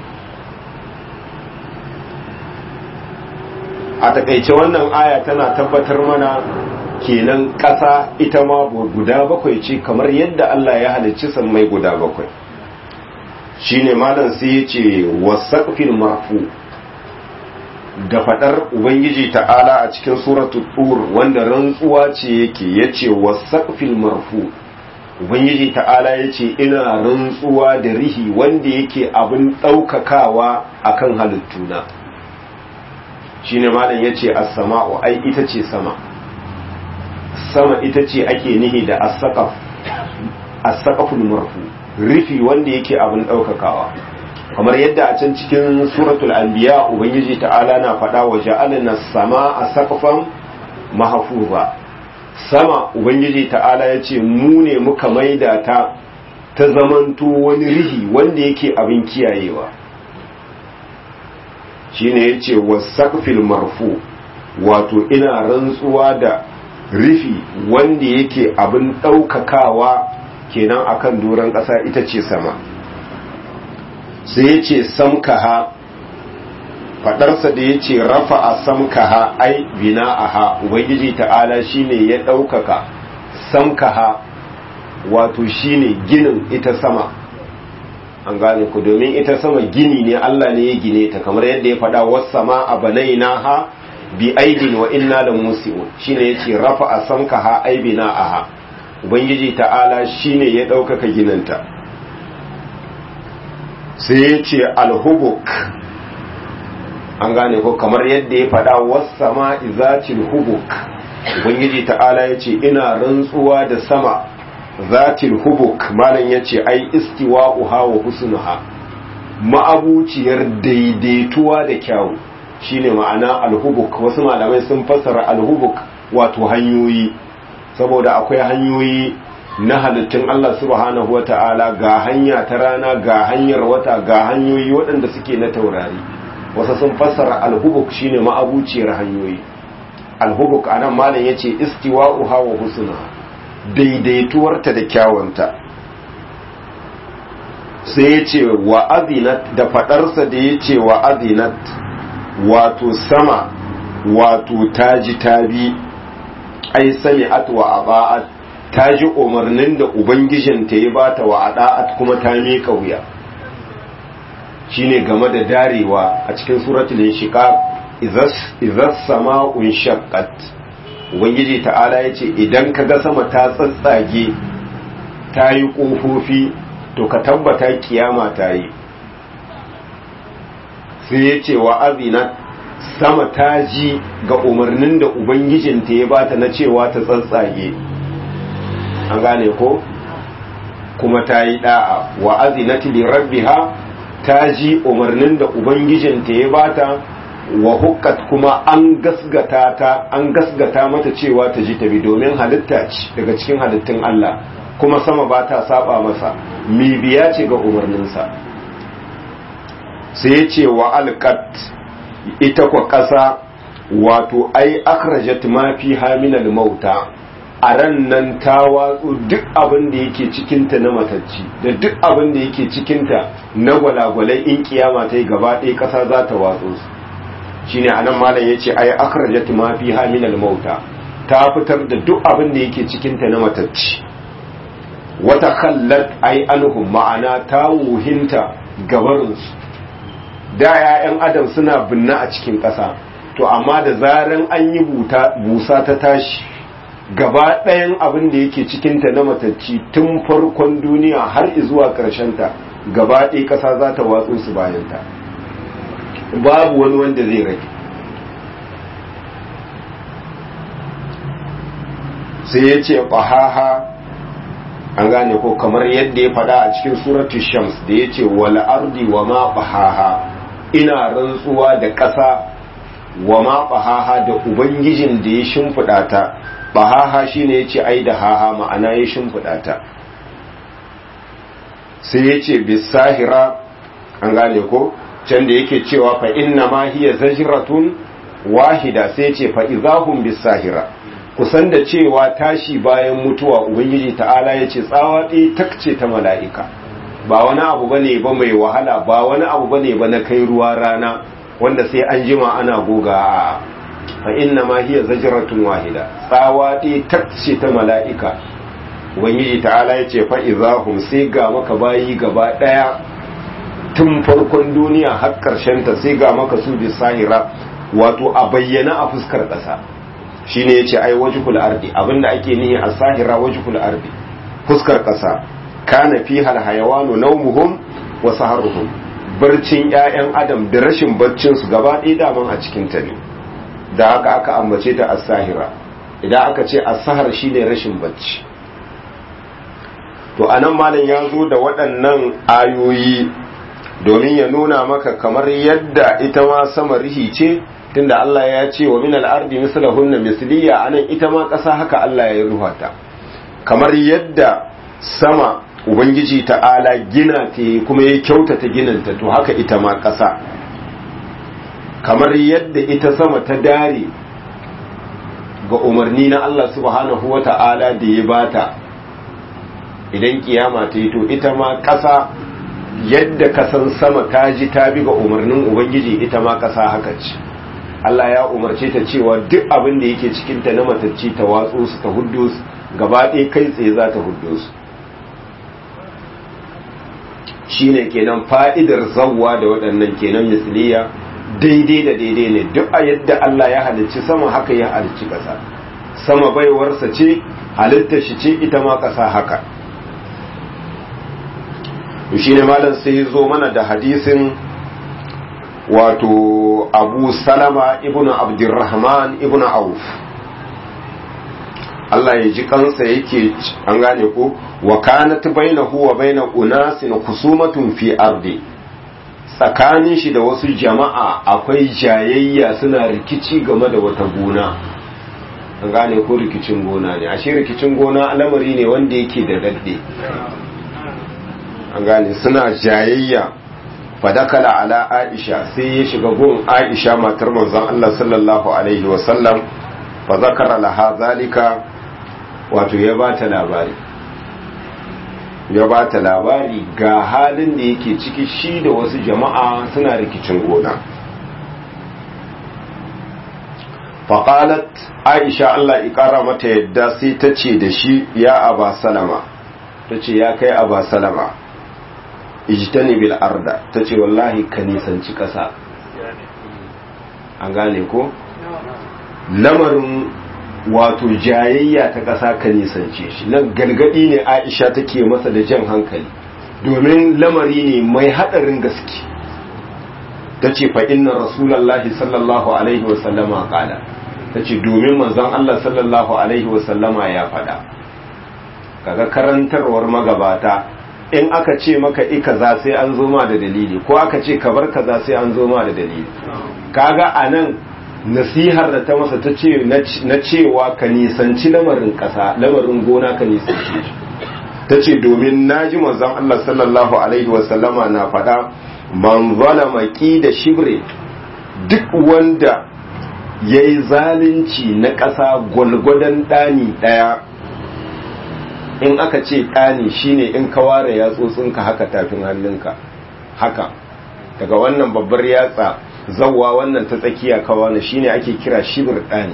a takaice wannan aya tana tabbatar mana kenan ƙasa ita ma guda bakwai ce kamar yadda Allah ya halicci sammai guda bakwai shine malam sai ya ce wasaqfil marfu da fadar ubangiji ta'ala a cikin suratul tur wanda rantsuwa ce yake yace wasaqfil marfu ubangiji ta'ala yace ina rantsuwa da rihi wanda yake abin daukakawa akan halittuna shine malam yace as-sama'u ai ita ce sama sama ita ce ake nihi da as-saqaf as-saqaful marfu rifi wanda yake abin daukakawa kamar yadda a can cikin suratul anbiya ubangiji ta'ala na faɗa wa ja'alna as-samaa saqfan mahfuza sama ubangiji ta'ala yace mu ne muka maida ta ta zamanto wani rihi wanda yake abin kiyayewa shine yace was-saqfil marfu wato ina rantsuwa da rufi wanda yake abin ɗaukakawa kenan akan doron ƙasa ita ce sama sai ya ce samkaha faɗarsa da ya ce rafa a samkaha ai bina aha ubangiji ta'ala shine ya ɗaukaka samkaha wato shine ginin ita sama an gane ku domin ita sama gini ne Allah ne ya gine ta kamar yadda ya faɗa wasu sama a banaina ha bi aidin wa inna la musi'un shine yace rafa'a samkaha aibina aha ubangiji ta'ala shine ya daukaka ginanta sai yace alhubuk an gane ko kamar yadda ya faɗa was-sama izatil hubuk ubangiji ta'ala yace ina rantsuwa da sama zatil hubuk malam yace ai istiwa'uha wa husnuha ma'abuciyar daidaituwa da kyawu shine ma'ana alhubuk wasu malamai sun fassara alhubuk wato hanyoyi saboda akwai hanyoyi na halittun Allah subhanahu wa ta'ala ga hanya ta rana ga hanyar wata ga hanyoyi waɗanda suke na taurari wasu sun fassara alhubuk shine ma'abuciyar hanyoyi alhubuk a nan malam ya ce istiwa'u hawa husuna daidaituwarta da kyawunta sai ya ce wa azinat da faɗarsa da ya ce wa azinat wato sama wato taji tabi ai sami'at wa aba'at ta ji umarnin da ubangijinta ya bata wa ada'at kuma ta miƙa wuya shine game da darewa a cikin suratul inshiqaq izas sama'un shaqqat ubangiji ta'ala yace idan kaga sama ta tsatsage ta yi kofofi to ka tabbata kiyama ta yi sai yace wa azinat sama ta ji ga umarnin da ubangijinta ya bata na cewa ta tsatsage an gane ko kuma ta yi da'a wa azinati li rabbiha ta ji umarnin da ubangijinta ya bata wa hukkat kuma an gasgata ta an gasgata mata cewa ta ji ta bi domin halitta ce daga cikin halittun Allah kuma sama ba ta saba masa mi biya ce ga umarninsa sai ya ce wa alqat ita kwa ƙasa wato ai akhrajat ma fi haminal mauta a ran nan ta watsu duk abin da yake cikinta na matacci da duk abin da yake cikinta na gwalagwalai in kiyama ta yi gaba ɗaya ƙasa za ta watsu su shine anan malam ya ce ai akhrajat ma fi haminal mauta ta fitar da duk abin da yake cikinta na matacci wata khallat ai anhum ma'ana ta wuhinta gabarinsu da 'ya'yan adam suna binne a cikin ƙasa to amma da zaran an yi busa ta tashi gaba ɗayan abin da yake cikinta na matacci tun farkon duniya har zuwa ta gaba ɗaya ƙasa za ta watsu su bayanta babu wani wanda zai rage sai ya ce ƙahaha an gane ko kamar yadda ya faɗa a cikin suratu shams da ya ce wala ardi wa ma ƙahaha ina rantsuwa da ƙasa wa ma ƙahaha da ubangijin da ya shimfiɗa ta bahaha shine yace ai da haha ma'ana ya shimfiɗa ta sai yace bisahira an gane ko can da yake cewa fa inna ma hiya zajratun wahida sai yace fa idahum bisahira kusan da cewa tashi bayan mutuwa ubangiji ta'ala yace tsawa ɗaya takce ta mala'ika ba wani abu bane ba mai wahala ba wani abu bane ba na kai ruwa rana wanda sai an jima ana goga a fa inna ma hiya zajratun wahida tsawa ɗaya takce ta mala'ika ubangiji ta'ala ya ce fa izahum sai ga maka bayi gaba ɗaya tun farkon duniya har ƙarshen ta sai ga maka su bisahira wato a bayyana a fuskar ƙasa shine yace ai wajhul ardi abinda ake nihi a sahira wajhul ardi fuskar ƙasa kana fiha alhayawanu nawmuhum wa saharuhum barcin ƴaƴan adam da rashin barcin su gaba ɗaya daman a cikin ta ne da haka aka ambace ta as-sahira idan aka ce as-sahar shine rashin bacci to anan malam ya zo da waɗannan ayoyi domin ya nuna maka kamar yadda ita ma sama rihi ce tunda Allah ya ce wa min al-ardi mislahunna misliya anan ita ma ƙasa haka Allah ya ruha ta kamar yadda sama ubangiji ta'ala gina ta kuma ya kyautata ginanta to haka ita ma ƙasa kamar yadda ita sama ta dare ga umarni na Allah subhanahu wa ta'ala da ya bata idan kiyama ta yi to ita ma ƙasa yadda kasan sama ta ji ta bi ga umarnin ubangiji ita ma ƙasa haka ce Allah ya umarce ta cewa duk abin da yake cikinta na matacci ta watso su ta huddo su gaba ɗaya kai tsaye za ta huddo su shine kenan fa'idar zawwa da waɗannan kenan misliya daidai da daidai ne duk a yadda Allah ya halicci sama haka ya halicci ƙasa sama baiwarsa ce halitta shi ce ita ma ƙasa haka shi ne malam sai ya zo mana da hadisin wato abu salama ibn abdurrahman ibn auf Allah ya ji kansa yake an gane ko wa kanat bainahu wa baina unasin khusumatun fi ardi tsakanin shi da wasu jama'a akwai jayayya suna rikici game da wata gona an gane ko rikicin gona ne ashe rikicin gona lamari ne wanda yake da dadde an gane suna jayayya fadakala ala aisha sai ya shiga gun aisha matar manzon Allah sallallahu alaihi wasallam fa zakara laha zalika wato ya bata labari ya bata labari ga halin da yake ciki shi da wasu jama'a suna rikicin gona faƙalat aisha Allah ƙara mata yadda sai ta ce da shi ya aba salama ta ce ya kai aba salama ijtani bil arda ta ce wallahi ka nisanci ƙasa an gane ko lamarin wato jayayya ta ƙasa ka nisance shi nan galgadi ne aisha take masa da jan hankali domin lamari ne mai haɗarin gaske ta ce fa inna rasulallahi sallallahu alaihi wasallama ƙala ta ce domin manzon Allah sallallahu alaihi wasallama ya faɗa kaga karantarwar magabata in aka ce maka i kaza sai an zo ma da dalili ko aka ce ka bar kaza sai an zo ma da dalili kaga anan nasihar da ta masa ta ce na cewa ka nisanci lamarin ƙasa lamarin gona ka nisanci ta ce domin naji manzon Allah sallallahu alaihi wasallama na faɗa man zalama da shibre duk wanda ya yi zalunci na ƙasa gwalgwadon ɗani ɗaya in aka ce ɗani shine in ka ware yatsotsinka haka tafin hannunka haka daga wannan babbar yatsa zawwa wannan ta tsakiya kawana shine ake kira shibir ɗani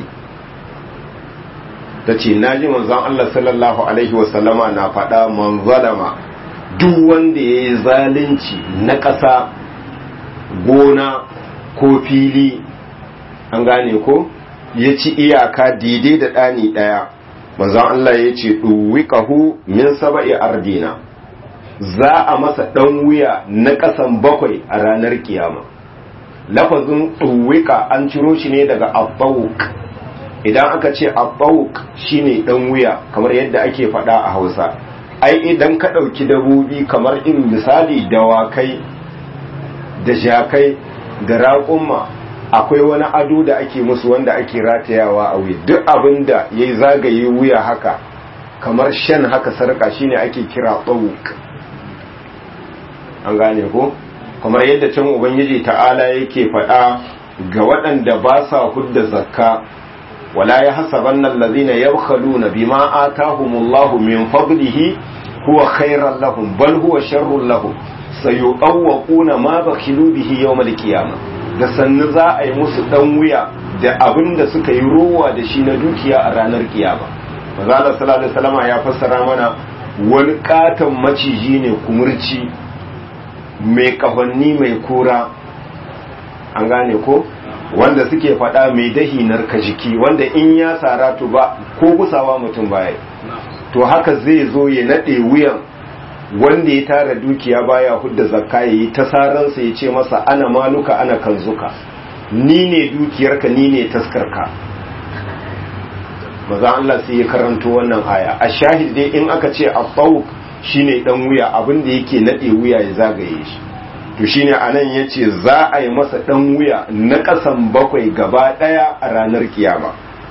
ta ce na ji manzon Allah sallallahu alaihi wasallama na faɗa man zalama duk wanda ya yi zalunci na ƙasa gona ko fili an gane ko ya ci iyaka daidai da ɗani ɗaya manzon Allah ya ce ɗuwiƙahu min saba'i ardina za a masa ɗan wuya na ƙasan bakwai a ranar kiyama lafazin ɗuwiƙa an ciro shi ne daga abbawuk idan aka ce abbawuk shine ɗan wuya kamar yadda ake faɗa a hausa ai idan ka ɗauki dabobi kamar in misali dawakai da jakai da raƙumma akwai wani ado da ake musu wanda ake ratayawa a wuya duk abin da ya yi zagaye wuya haka kamar shan haka sarƙa shine ake kira ɓawuk an gane ko kamar yadda can ubangiji ta'ala yake faɗa ga waɗanda ba sa hudda zakka wala ya hasabanna allazina yabkhaluna bima atahumullahu min fadlihi huwa khairan lahum bal huwa sharrun lahum sayuqawwaquna ma bakhilu bihi yawmal qiyamah da sannu za a yi musu dan wuya da abin da suka yi rowa da shi na dukiya a ranar kiyama manzo sallallahu alaihi wasallam ya fassara mana wani katon maciji ne kumurci mai kahonni mai kura an gane ko wanda suke faɗa mai dahi narka jiki wanda in ya sara to ba ko gusawa mutum baya to haka zai zo ya naɗe wuyan wanda ya tara dukiya baya hudda zakka ya yi ta saransa ya ce masa ana maluka ana kanzuka ni ne dukiyarka ni ne taskarka maza Allah sai ya karanto wannan aya a shahid dai in aka ce a shine dan wuya abin da yake nade wuya ya zagaye shi to shine anan yace za a yi masa dan wuya na kasan bakwai gaba daya a ranar kiyama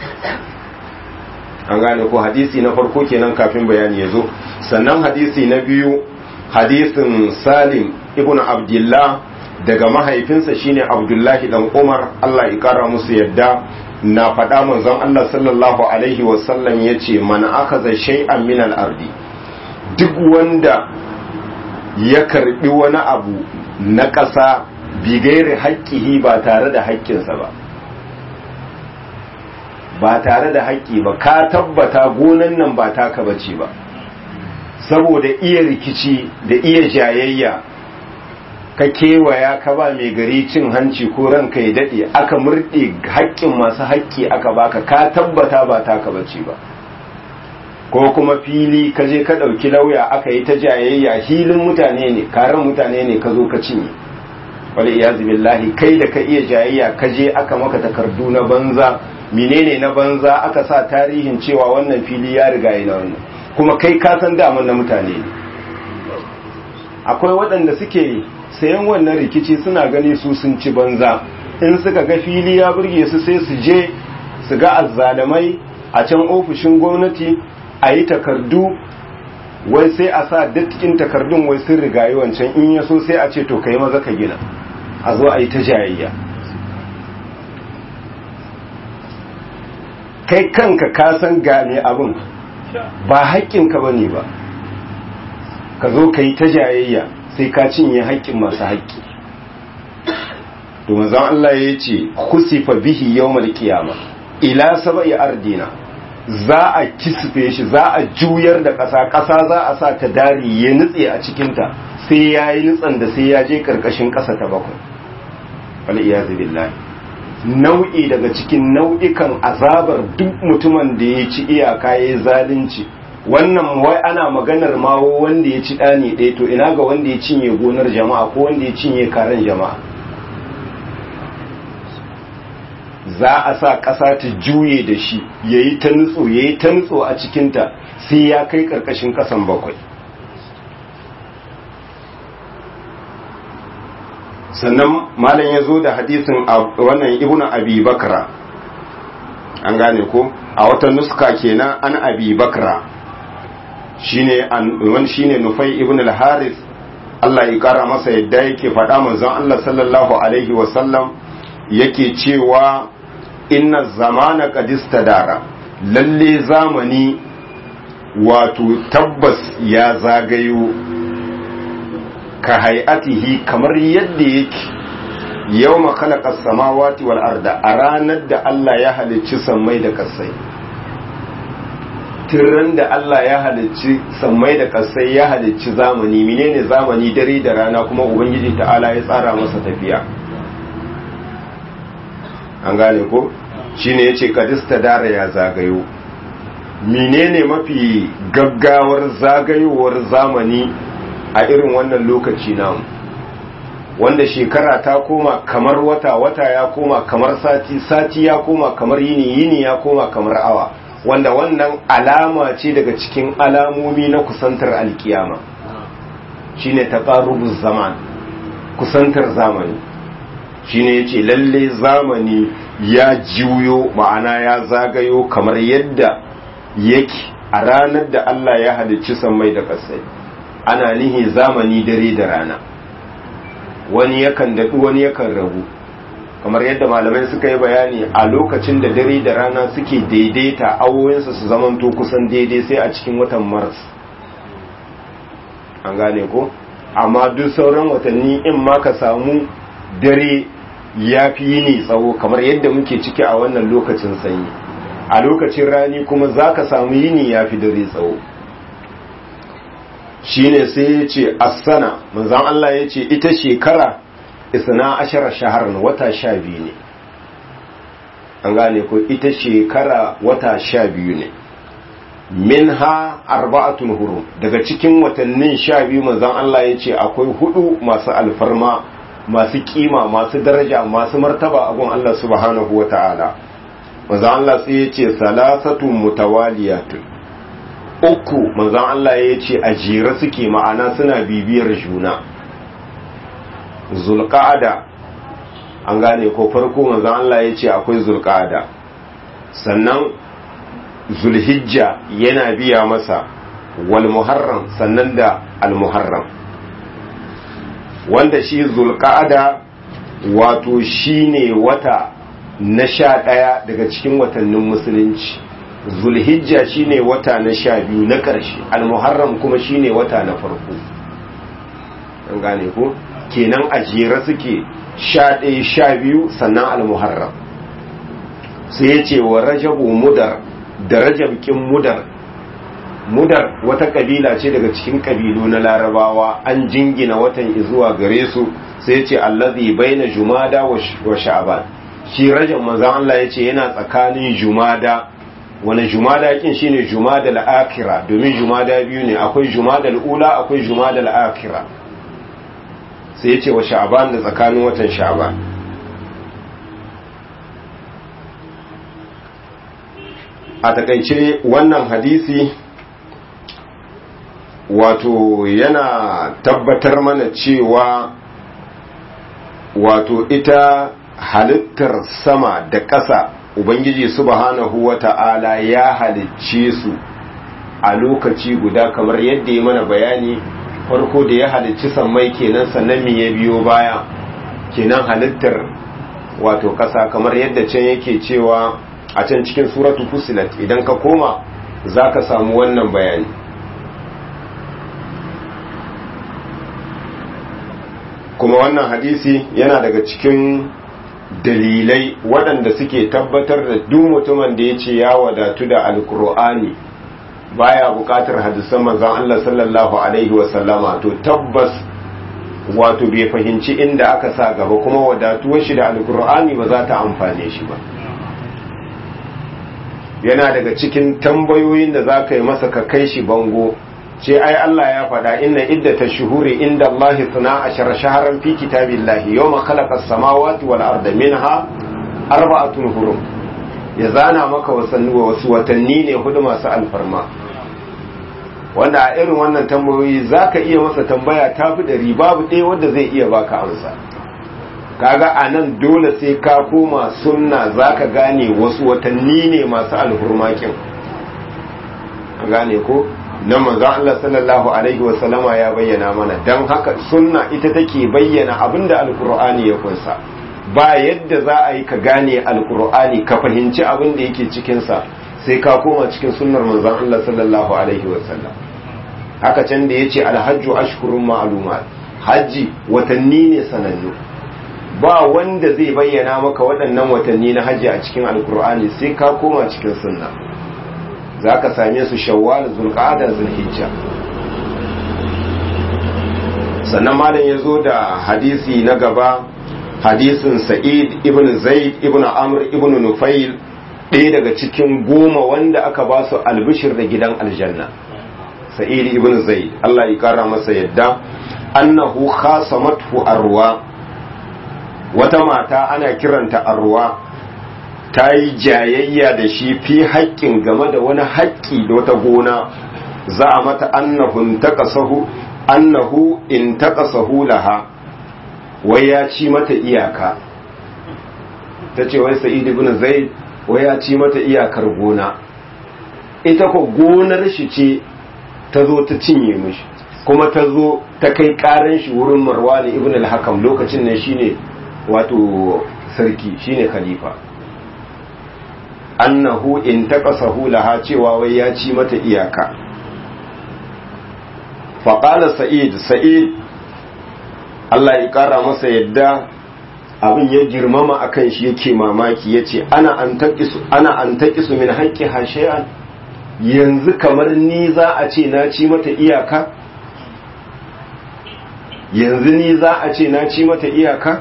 an gane ko hadisi na farko kenan kafin bayani ya zo sannan hadisi na biyu hadisin salim ibn abdullah daga mahaifinsa shine abdullahi dan umar allah ya kara musu yadda na faɗa manzon allah sallallahu alaihi wasallam ya ce man aka zai shay'an min ardi duk wanda ya karbi wani abu na ƙasa bigairi haƙƙihi ba tare da haƙƙinsa ba ba tare da haƙƙi ba ka tabbata gonan nan ba taka bace ba saboda iya rikici da iya jayayya ka kewaya ka ba mai gari cin hanci ko ranka ya daɗe aka murɗe haƙƙin masu haƙƙi aka baka ka tabbata ba taka bace ba ko kuma fili ka je ka ɗauki lauya aka yi ta jayayya hilin mutane ne karen mutane ne ka zo ka cinye wani iyazu billahi kai da ka iya jayayya ka je aka maka takardu na banza menene na banza aka sa tarihin cewa wannan fili ya riga yi na wannan kuma kai ka san daman na mutane ne akwai waɗanda suke sayan wannan rikici suna gani su sun ci banza in suka ga fili ya burge su sai su je su ga azzalamai a can ofishin gwamnati a yi takardu wai sai a sa dattikin takardun wai sun rigayi wancan in ya so sai a ce to kai maza ka gina a zo a yi ta jayayya kai kanka ka san gane abin ba haƙƙinka ba ne ba ka zo ka yi ta jayayya sai ka cinye haƙƙin masu haƙƙi domin zan Allah ya ce kusifa bihi yawmal qiyama ila saba'i ardina za a kisfe shi za a juyar da ƙasa ƙasa za a sa ta dari ya nutse a cikinta sai ya yi nutsan da sai ya je ƙarƙashin ƙasa ta bakwai wal iyazu billahi nau'i daga cikin nau'ikan azabar duk mutumin da ya ci iyaka ya yi zalunci wannan wai ana maganar mawo wanda ya ci ɗani ɗaya to ina ga wanda ya cinye gonar jama'a ko wanda ya cinye karen jama'a za a sa ƙasa ta juye da shi ya yi ta nutso ya yi ta nutso a cikinta sai ya kai ƙarƙashin ƙasan bakwai sannan malam ya zo da hadisin wannan ibn abi bakra an gane ko a wata nuska kenan an abi bakra shine wani shine nufai ibn al-haris Allah ya kara masa yadda yake faɗa manzon Allah sallallahu alaihi wa sallam yake cewa inna zamana qad istadara lalle zamani wato tabbas ya zagayo ka hay'atihi kamar yadda yake yau makalakar samawati wal arda a ranar da Allah ya halicci sammai da kasai tirran da Allah ya halicci sammai da kasai ya halicci zamani menene zamani dare da rana kuma ubangiji ta'ala ya tsara masa tafiya an gane ko shine yace kadista dara ya zagayo menene mafi gaggawar zagayowar zamani a irin wannan lokaci namu wanda shekara ta koma kamar wata wata ya koma kamar sati sati ya koma kamar yini yini ya koma kamar awa wanda wannan alama ce daga cikin alamomi na kusantar alkiyama shine taqarrubuz zaman kusantar zamani shine yace lalle zamani ya juyo ma'ana ya zagayo kamar yadda yake a ranar da Allah ya halicci sammai da ƙasai ana nihi zamani dare da rana wani yakan daɗu wani yakan ragu kamar yadda malamai suka yi bayani a lokacin da dare da rana suke daidaita awoyinsu su zamanto kusan daidai sai a cikin watan mars an gane ko amma duk sauran watanni in ma ka samu dare ya fi yini tsawo kamar yadda muke ciki a wannan lokacin sanyi a lokacin rani kuma za ka samu yini ya fi dare tsawo shine sai ya ce asana manzan Allah ya ce ita shekara isna ashara shaharar wata sha biyu ne an gane ko ita shekara wata sha biyu ne min ha arba'atun hurum daga cikin watannin sha biyu manzan Allah ya ce akwai hudu masu alfarma masu kima masu daraja masu martaba a gun Allah subhanahu wa ta'ala manzan Allah sai ya ce salasatun mutawaliyatun uku manzan Allah ya ce a jere suke ma'ana suna bibiyar juna zulqa'ada an gane ko farko manzan Allah ya ce akwai zulqa'ada sannan zulhijja yana biya masa wal muharram sannan da al muharram wanda shi zulqa'ada wato shine wata na sha ɗaya daga cikin watannin musulunci zulhijja shine wata na sha biyu na ƙarshe almuharram kuma shine wata na farko an gane ko kenan a jere suke sha ɗaya sha biyu sannan almuharram sai ya ce wa rajabu mudar da rajabkin mudar mudar wata kabila ce daga cikin kabilu na larabawa an jingina watan zuwa gare su sai ya ce allazi baina jumada wa sha'ban shi rajab manzon Allah ya ce yana tsakanin jumada wani jumada kin shine jumada al-akhira domin jumada biyu ne akwai jumada al-ula akwai jumada al-akhira sai yace wa sha'ban da tsakanin watan sha'ban a takaice wannan hadisi wato yana tabbatar mana cewa wato ita halittar sama da ƙasa ubangiji subhanahu wata'ala ya halicce su a lokaci guda kamar yadda ya mana bayani farko da ya halicci sammai kenan sannan me ya biyo baya kenan halittar wato ƙasa kamar yadda can yake cewa a can cikin suratu fusilat idan ka koma za ka samu wannan bayani kuma wannan hadisi yana daga cikin dalilai waɗanda suke tabbatar da duk mutumin da ya ce ya wadatu da alkur'ani baya buƙatar hadisan manzon Allah sallallahu alaihi wasallama to tabbas wato bai fahimci inda aka sa gaba kuma wadatuwar shi da alkur'ani ba za ta amfane shi ba yana daga cikin tambayoyin da za ka yi masa ka kai shi bango ce ai Allah ya faɗa inna iddata shuhuri inda Allah suna a shaharan fi kitabillahi yau ma khalaqa samawati wal arda minha arba'atun hurum ya zana maka wasanni wasu watanni ne hudu masu alfarma wanda a irin wannan tambayoyi za ka iya masa tambaya ta fi ɗari babu ɗaya wanda zai iya baka amsa kaga a nan dole sai ka koma sunna za ka gane wasu watanni ne masu alhurmakin a gane ko na manzon Allah sallallahu alaihi wasallama ya bayyana mana don haka sunna ita take bayyana abinda alkur'ani ya kunsa ba yadda za a yi ka gane alkur'ani ka fahimci abin da yake cikinsa sai ka koma cikin sunnar manzon Allah sallallahu alaihi wasallam haka can da yace alhajju ashkurun ma'lumat haji watanni ne sanannu ba wanda zai bayyana maka waɗannan watanni na haji a cikin alkur'ani sai ka koma cikin sunna zaka same su shawwal zulqa'ada zulhijja sannan malam ya zo da hadisi na gaba hadisin sa'id ibn zaid ibn amr ibn nufail ɗaya daga cikin goma wanda aka ba su albishir da gidan aljanna sa'id ibn zaid Allah ya kara masa yadda annahu khasamathu arwa wata mata ana kiranta arwa ta yi jayayya da shi fi haƙƙin game da wani haƙƙi da wata gona za a mata annahu taqasahu annahu in taqasahu laha wai ya ci mata iyaka ta ce wai sa'id ibn zaid wai ya ci mata iyakar gona ita ko gonar shi ce ta zo ta cinye mishi kuma ta zo ta kai karan shi wurin marwani ibn al-hakam lokacin nan shine wato sarki shine khalifa annahu in taqasahu laha cewa wai ya ci mata iyaka faqala sa'id sa'id Allah ya kara masa yadda abin ya girmama akan shi yake mamaki yace ana an taqisu ana an taqisu min haqqi hashiyan yanzu kamar ni za a ce na ci mata iyaka yanzu ni za a ce na ci mata iyaka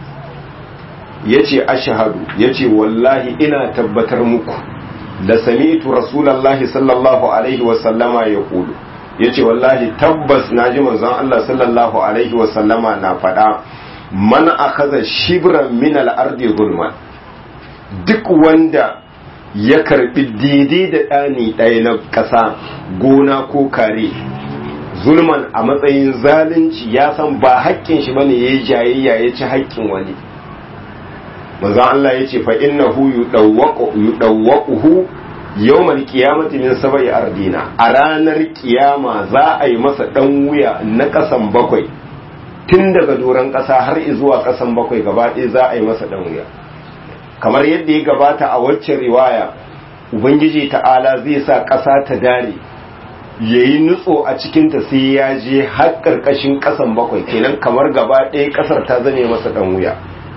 yace ashhadu yace wallahi ina tabbatar muku da sami'tu rasulullahi sallallahu alaihi wa sallama yaqulu yace wallahi tabbas naji manzon Allah sallallahu alaihi wa sallama na faɗa man akhadha shibran min al-ardi zulman duk wanda ya karbi daidai da ɗani ɗaya na ƙasa gona ko kare zulman a matsayin zalunci ya san ba haƙƙin shi bane yayi jayayya ya ci haƙƙin wani manzon Allah yace fa innahu yudawwaqu yudawwaquhu yawmal qiyamati min sab'i ardina a ranar kiyama za a yi masa dan wuya na ƙasan bakwai tun daga doron ƙasa har zuwa ƙasan bakwai gaba ɗaya za a yi masa dan wuya kamar yadda ya gabata a waccan riwaya ubangiji ta'ala zai sa ƙasa ta dare ya yi nutso a cikinta sai ya je har ƙarƙashin ƙasan bakwai kenan kamar gaba ɗaya ƙasar ta zame masa ɗan wuya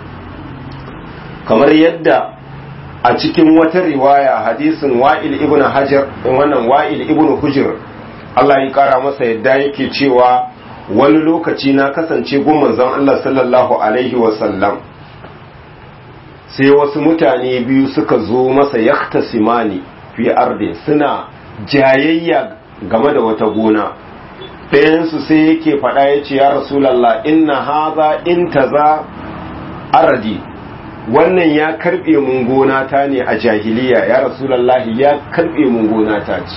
kamar yadda a cikin wata riwaya hadisin wa'il ibn hajar wannan wa'il ibn hujr Allah ya kara masa yadda yake cewa wani lokaci na kasance gun manzon Allah sallallahu alaihi wa sallam sai wasu mutane biyu suka zo masa yaktasimani fi ardi suna jayayya game da wata gona ɗayansu sai yake faɗa ya ce ya rasulallah inna haza in taza aradi wannan ya karɓe mun gona ta ne a jahiliya ya rasulallah ya karɓe mun gona ta ce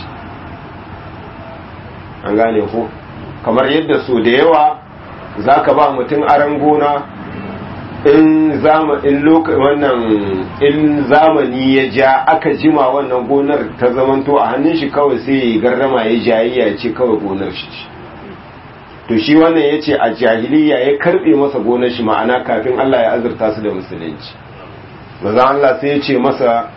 an gane ko kamar yadda so da yawa za ka ba mutum aron gona in zama in loka wannan in zamani ya ja aka jima wannan gonar ta zamanto a hannun shi kawai sai ya garrama ya jayayya ya ce kawai gonar shi ce to shi wannan ya ce a jahiliya ya karbe masa gonar shi ma'ana kafin Allah ya azurta su da musulunci maza Allah sai ya ce masa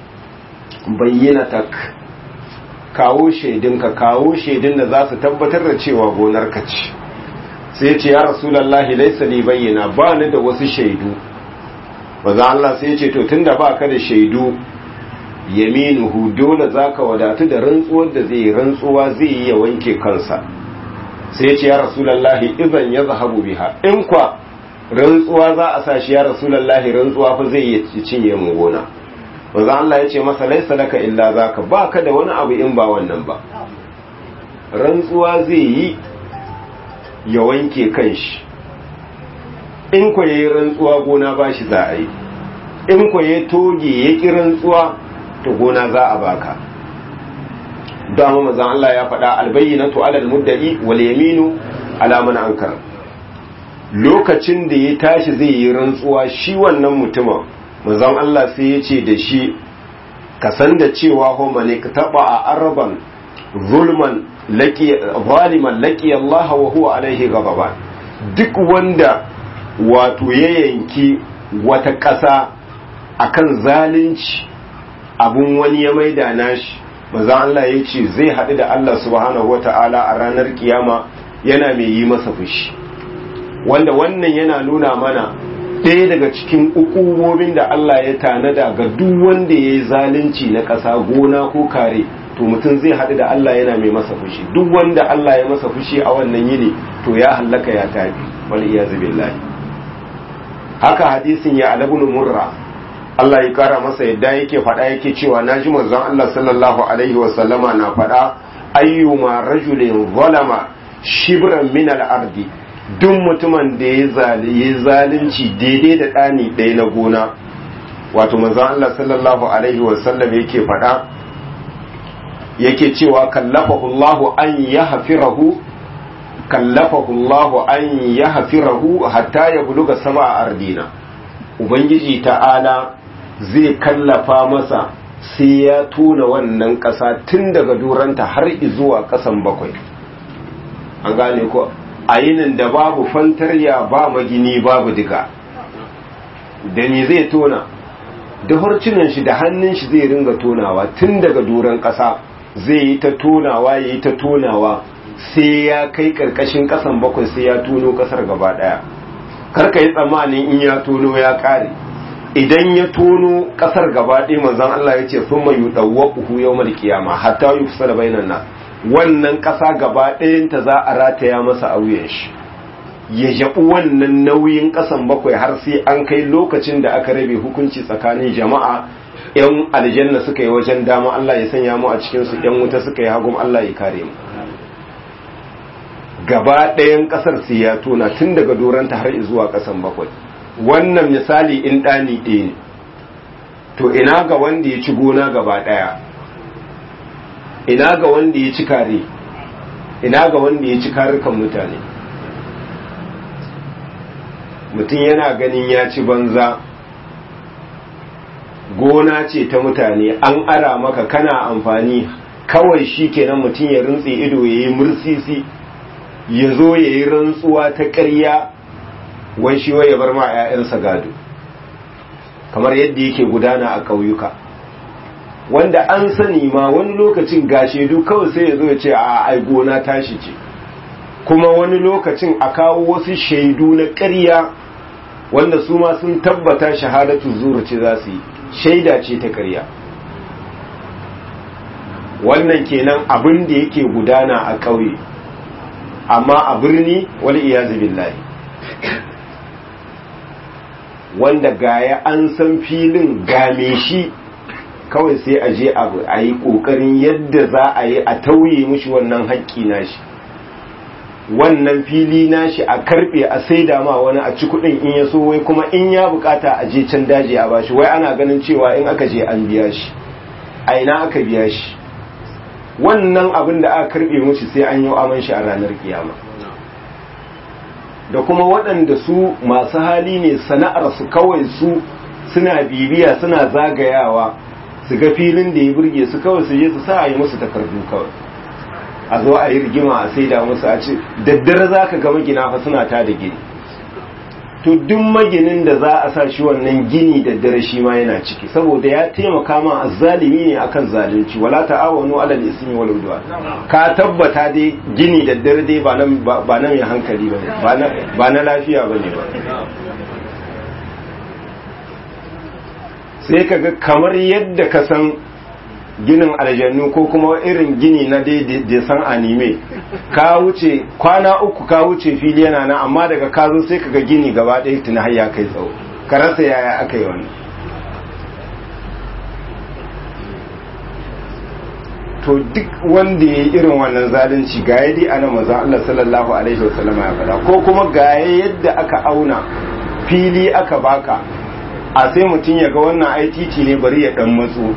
bayyana tak kawo shaidinka kawo shaidin da za su tabbatar da cewa gonar ka ce sai ce ya rasulallahi laisa li bayyana ba ni da wasu shaidu maza Allah sai ce to tunda ba ka da shaidu yaminuhu dole zaka wadatu da rantsuwar da zai rantsuwa zai yi ya wanke kansa sai ce ya rasulallahi idan ya zahabu biha in kwa rantsuwa za a sa shi ya rasulallahi rantsuwa fa zai yi cinye mu gona maza Allah ya ce masa laisa laka illa zaka ba ka da wani abu in ba wannan ba rantsuwa zai yi ya wanke kanshi in ku yayi rantsuwa gona ba shi za a yi in ku yayi toge ya ki rantsuwa to gona za a baka dama mazan Allah ya faɗa albayyinatu alal muddai wal yaminu ala man ankar lokacin da ya tashi zai yi rantsuwa shi wannan mutumin mazan Allah sai ya ce da shi ka san da cewa ho mane ka taba a araban zulman zaliman laki Allah wa huwa alaihi ghadaban duk wanda wato ya yanki wata ƙasa akan zalunci abun wani ya maida nashi maza Allah ya ce zai haɗu da Allah subhanahu wata'ala a ranar kiyama yana mai yi masa fushi wanda wannan yana nuna mana ɗaya daga cikin ukubobin da Allah ya tanada ga duk wanda ya yi zalunci na ƙasa gona ko kare to mutum zai haɗu da Allah yana mai masa fushi duk wanda Allah ya masa fushi a wannan yini to ya hallaka ya tafi wal iyazu billahi haka hadisin ya alabun murra Allah ya kara masa yadda yake faɗa yake cewa naji manzon Allah sallallahu alaihi wa sallama na faɗa ayyuma rajulin zalama shibran min al-ardi duk mutumin da ya zalunci daidai da ɗani ɗaya na gona wato manzon Allah sallallahu alaihi wa sallam yake faɗa yake cewa kallafahu Allah an yahfirahu kallafahu Allah an yahfirahu hatta ya buluga sama a ardina ubangiji ta'ala zai kallafa masa sai ya tona wannan ƙasa tun daga duranta har zuwa ƙasan bakwai an gane ko a yinin da babu fantarya ba magini babu diga da ni zai tona da harcinan shi da hannun shi zai ringa tonawa tun daga duran ƙasa zai yi ta tonawa ya yi ta tonawa sai ya kai ƙarƙashin ƙasan bakwai sai ya tono ƙasar gaba ɗaya karka yi tsammanin in ya tono ya ƙare idan ya tono ƙasar gaba ɗaya manzon Allah ya ce sun mai yuɗauwa yau mal kiyama hatta yi kusa da bainan nan wannan ƙasa gaba ɗayanta za a rataya masa a wuyan shi ya jaɓi wannan nauyin ƙasan bakwai har sai an kai lokacin da aka rabe hukunci tsakanin jama'a yan aljanna suka yi wajen dama Allah ya sanya mu a cikinsu yan wuta suka yi hagun Allah ya kare mu gaba ɗayan ƙasar sai ya tona tun daga doranta har zuwa ƙasan bakwai wannan misali in ɗani ɗaya ne to ina ga wanda ya ci gona gaba ɗaya ina ga wanda ya ci kare ina ga wanda ya ci karukan mutane mutum yana ganin ya ci banza gona ce ta mutane an ara maka kana amfani kawai shi kenan mutum ya rintse ido ya yi mursisi ya zo ya yi rantsuwa ta ƙarya wai shi ya bar ma 'ya'yansa gado kamar yadda yake gudana a ƙauyuka wanda an sani ma wani lokacin ga shaidu kawai sai ya zo ya ce a ai gona tashi ce kuma wani lokacin a kawo wasu shaidu na ƙarya wanda su ma sun tabbata shahadatu zuru ce za su yi shaida ce ta ƙarya wannan kenan abin da yake gudana a ƙauye amma a birni wal iyazu billahi wanda gaya an san filin game shi kawai sai a je a yi ƙoƙarin yadda za a yi a tauye mushi wannan haƙƙi nashi wannan fili nashi a karɓe a saida ma wani a ci kuɗin in ya so wai kuma in ya bukata a je can daji a bashi wai ana ganin cewa in aka je an biya shi a ina aka biya shi wannan abin da aka karɓe mushi sai an yi aman shi a ranar kiyama da kuma waɗanda su masu hali ne sana'ar su kawai su suna bibiya suna zagayawa su ga filin da ya burge su kawai su je su sa a yi musu takardu kawai a zo a yi rigima a saida musu a ce daddare za ka ga magina fa suna ta da gini to duk maginin da za a sa shi wannan gini daddare shi ma yana ciki saboda ya taimaka ma azzalimi ne akan zalunci wala ta'awanu alal ismi wal udwan ka tabbata dai gini daddare dai ba nan ba nan mai hankali bane ba na ba na lafiya bane ba sai kaga kamar yadda ka san ginin aljannu ko kuma irin gini na da san anime ka wuce kwana uku ka wuce fili yana nan amma daga ka zo sai kaga gini gaba ɗaya tuna har ya kai tsawo ka rasa yaya aka yi wannan to duk wanda ya yi irin wannan zalunci ga yadda ana mazan Allah sallallahu alaihi wasallama ya faɗa ko kuma ga yadda aka auna fili aka baka a sai mutum ya ga wannan ai titi ne bari ya dan matso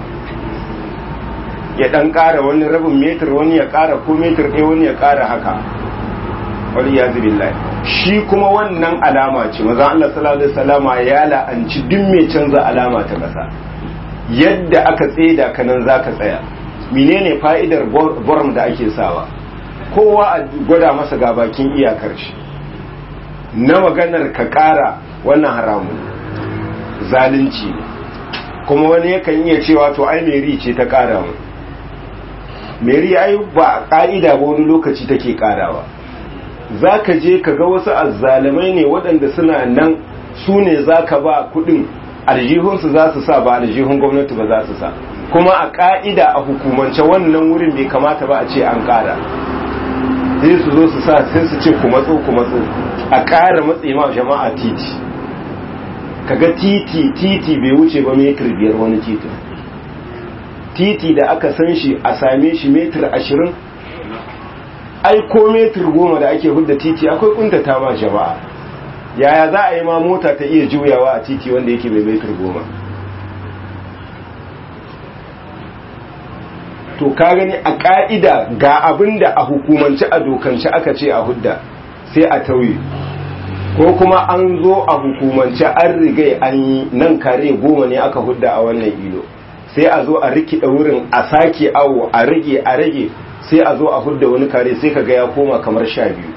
ya dan ƙara wani rabin metar wani ya ƙara ko metar ɗaya wani ya ƙara haka wani ya zubi shi kuma wannan alama ce maza Allah sallallahu alaihi wasallama ya la'anci duk mai canza alama ta ƙasa yadda aka tseda ka nan za ka tsaya menene fa'idar borm da ake sawa kowa a gwada masa ga bakin iyakar shi na maganar ka ƙara wannan haramun zalunci ne kuma wani yakan iya cewa to ai meri ce ta ƙara mu meri ai ba ƙa'ida ba wani lokaci take ƙarawa za ka je ka ga wasu azzalumai ne waɗanda suna nan su ne za ka ba kuɗin aljihunsu za su sa ba aljihun gwamnati ba za su sa kuma a ƙa'ida a hukumance wannan wurin bai kamata ba a ce an ƙara sai su zo su sa sai su ce ku matso ku matso a ƙara matse ma jama'a titi kaga titi titi bai wuce ba metir biyar wani titin titi da aka san shi a same shi metir ashirin ai ko metir goma da ake hudda titi akwai kuntata ma jama'a yaya za a yi ma mota ta iya juyawa a titi wanda yake mai metir goma to ka gani a ka'ida ga abin da a hukumance a dokance aka ce a hudda sai a tauye ko kuma an zo a hukumance an riga an yi nan kare goma ne aka hudda a wannan ilo sai a zo a rikida wurin a sake awo a rage a rage sai a zo a hudda wani kare sai ka ga ya koma kamar sha biyu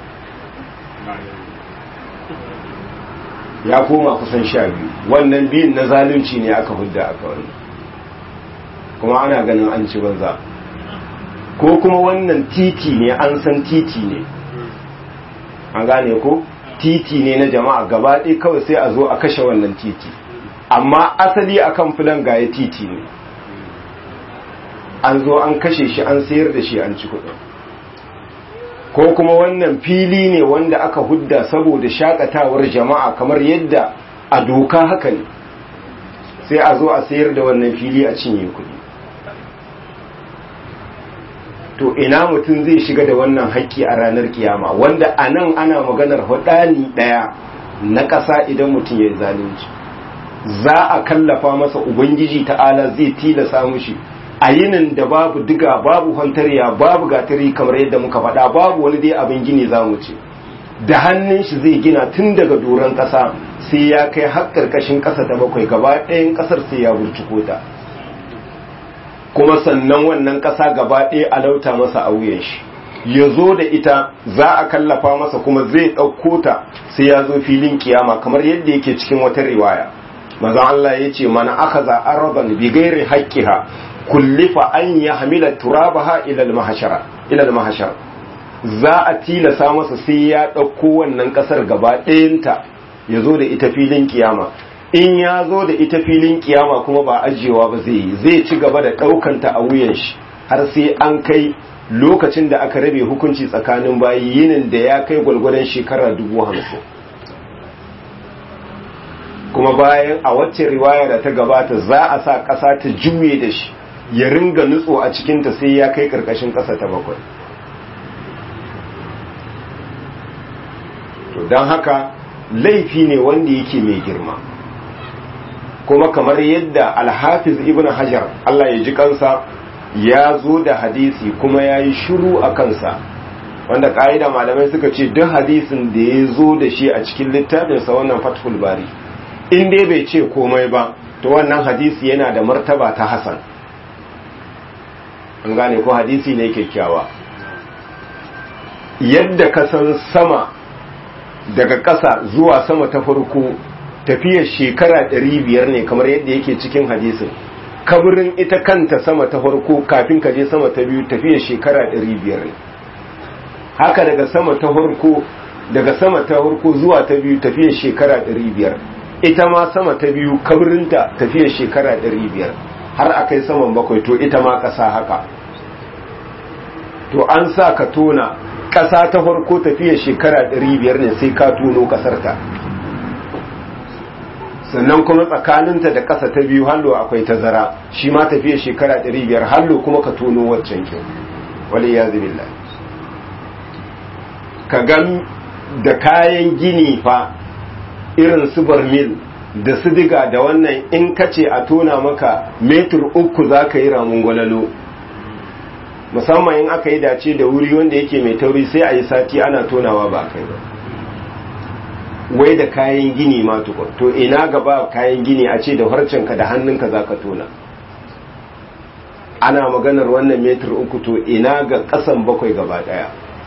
ya koma kusan sha biyu wannan biyun na zalunci ne aka hudda aka wani kuma ana ganin an ci banza ko kuma wannan titi ne an san titi ne an gane ko titi ne na jama'a gaba ɗaya kawai sai a zo a kashe wannan titi amma asali akan filan gaya titi ne an zo an kashe shi an sayar da shi an ci kuɗin ko kuma wannan fili ne wanda aka hudda saboda shakatawar jama'a kamar yadda a doka haka ne sai a zo a sayar da wannan fili a cinye kuɗi to ina mutum zai shiga da wannan haƙƙi a ranar kiyama wanda a nan ana maganar hudani ɗaya na ƙasa idan mutum ya yi zalunci za a kallafa masa ubangiji ta'ala zai tilasa mushi a yinin da babu diga babu hantarya babu gatari kamar yadda muka faɗa babu wani dai abin gini za mu ce da hannun shi zai gina tun daga doron ƙasa sai ya kai har ƙarƙashin ƙasa ta bakwai gaba ɗayan ƙasar sai ya burciko ta kuma sannan wannan ƙasa gaba ɗaya a lauta masa a wuyan shi ya zo da ita za a kallafa masa kuma zai ɗauko ta sai ya zo filin kiyama kamar yadda yake cikin wata riwaya mazan Allah ya ce mana aka za araban bi gairi haƙƙiha kullifa an ya hamila turabaha ilal mahashara ilal mahashar za a tilasa masa sai ya ɗauko wannan ƙasar gaba ɗayanta ya zo da ita filin kiyama in ya zo da ita filin kiyama kuma ba ajiyewa ba zai yi zai ci gaba da ɗaukanta a wuyan shi har sai an kai lokacin da aka rabe hukunci tsakanin bayi yinin da ya kai gwalgwadon shekara dubu hamsin kuma bayan a wacce riwaya da ta gabata za a sa ƙasa ta juye da shi ya ringa nutso a cikinta sai ya kai ƙarƙashin ƙasa ta bakwai to don haka laifi ne wanda yake mai girma kuma kamar yadda alhafiz ibn hajar Allah ya ji kansa ya zo da hadisi kuma ya yi shiru a kansa wanda ka'ida malamai suka ce duk hadisin da ya zo da shi a cikin littafinsa wannan fathul bari in dai bai ce komai ba to wannan hadisi yana da martaba ta hasan an gane ko hadisi ne kyakkyawa yadda ka san sama daga ƙasa zuwa sama ta farko tafiyar shekara 500 ne kamar yadda yake cikin hadisin kaburin ita kanta sama ta farko kafin ka je sama ta biyu tafiyar shekara 500 ne haka daga sama ta farko daga sama ta farko zuwa ta biyu tafiyar shekara 500 ita ma sama ta biyu kaburinta tafiyar shekara 500 har akai saman bakwai to ita ma ƙasa haka to an sa ka tona ƙasa ta farko tafiyar shekara 500 ne sai ka tono ƙasarta sannan kuma tsakaninta da ƙasa ta biyu hallo akwai tazara shi ma tafiyar shekara 500 hallo kuma ka tono waccan kyau wale ya zubilla ka gan da kayan gini fa irin su barmil da su diga da wannan in ka ce a tona maka metur uku za ka yi ramun gwalalo musamman in aka yi dace da wuri wanda yake mai tauri sai a yi sati ana tonawa ba kai ba wai da kayan gini ma tukun to ina gaba kayan gini a ce da harcenka da hannunka za ka tona ana maganar wannan metar uku to ina ga kasan bakwai gaba daya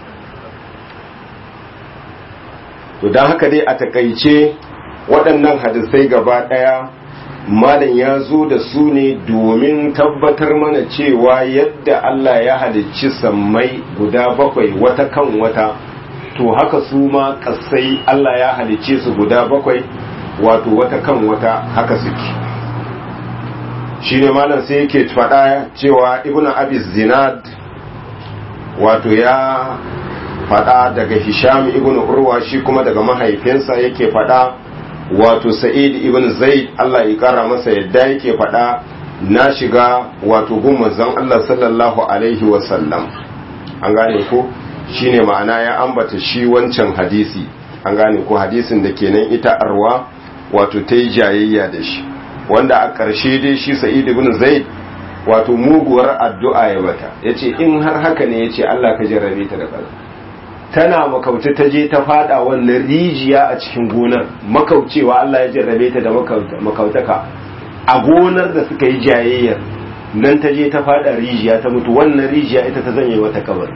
to don haka dai a takaice waɗannan hadisai gaba daya malam ya zo da su ne domin tabbatar mana cewa yadda Allah ya halicci sammai guda bakwai wata kan wata to haka su ma kasai Allah ya halicce su guda bakwai wato wata kan wata haka suke shi ne malam sai yake faɗa cewa ibn abi zinad wato ya faɗa daga hisham ibn urwa shi kuma daga mahaifinsa yake faɗa wato sa'id ibn zaid Allah ya kara masa yadda yake faɗa na shiga wato gun manzon Allah sallallahu alaihi wasallam an gane ko shine ma'ana ya ambata shi wancan hadisi an gane ko hadisin da kenan ita arwa wato ta yi jayayya da shi wanda a ƙarshe dai shi sa'id ibn zaid wato muguwar addu'a ya bata yace in har haka ne yace Allah ka jarrabe ta da kaza tana makauce ta je ta fada wannan rijiya a cikin gonar makaucewa Allah ya jarrabe ta da makautaka a gonar da suka yi jayayyar nan ta je ta fada rijiya ta mutu wannan rijiya ita ta zanye wata kabari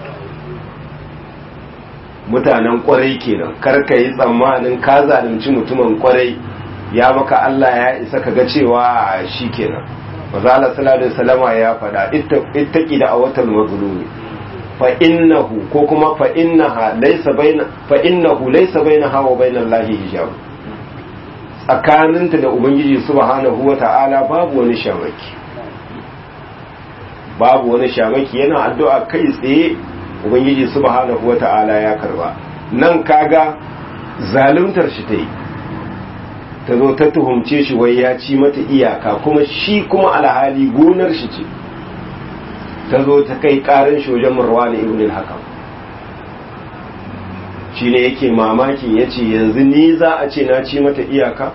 mutanen kwarai kenan kar ka yi tsammanin ka zalunci mutumin kwarai ya maka Allah ya isa ka ga cewa shi kenan mazala sallallahu alaihi wasallama ya faɗa ittaqi da awatal mazlumi fa innahu ko kuma fa innaha laysa baina fa innahu laysa bainaha wa bainal lahi hijab tsakaninta da ubangiji subhanahu wata'ala babu wani shamaki babu wani shamaki yana addu'a kai tsaye ubangiji subhanahu wata'ala ya karba nan kaga zaluntar shi ta yi ta zo ta tuhumce shi wai ya ci mata iyaka kuma shi kuma alhali gonar shi ce ta zo ta kai karin shi wajen marwani ibn al-hakam shi ne yake mamakin ya ce yanzu ni za a ce na ci mata iyaka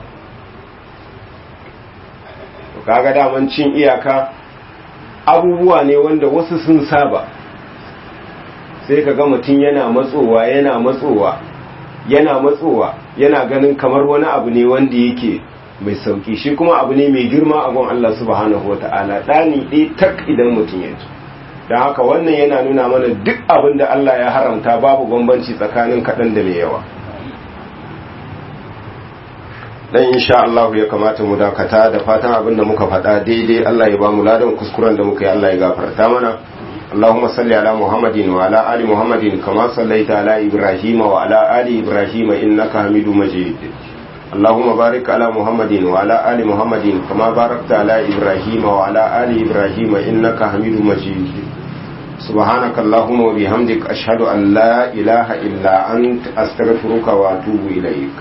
kaga daman cin iyaka abubuwa ne wanda wasu sun saba sai ka ga mutum yana matsowa yana matsowa yana matsowa yana ganin kamar wani abu ne wanda yake mai sauki shi kuma abu ne mai girma a gun Allah subhanahu wata'ala ɗani ɗaya tak idan mutum ya ji don haka wannan yana nuna mana duk abin da Allah ya haramta babu bambanci tsakanin kaɗan da mai yawa dan insha Allah ya kamata mu dakata da fatan abin da muka faɗa daidai Allah ya ba mu ladan kuskuren da muka yi Allah ya gafarta mana اللهم صل على محمد وعلى آل محمد كما صليت على إبراهيم وعلى آل إبراهيم إنك حميد مجيد اللهم بارك على محمد وعلى آل محمد كما باركت على إبراهيم وعلى آل إبراهيم إنك حميد مجيد سبحانك اللهم وبحمدك أشهد أن لا إله إلا أنت أستغفرك وأتوب إليك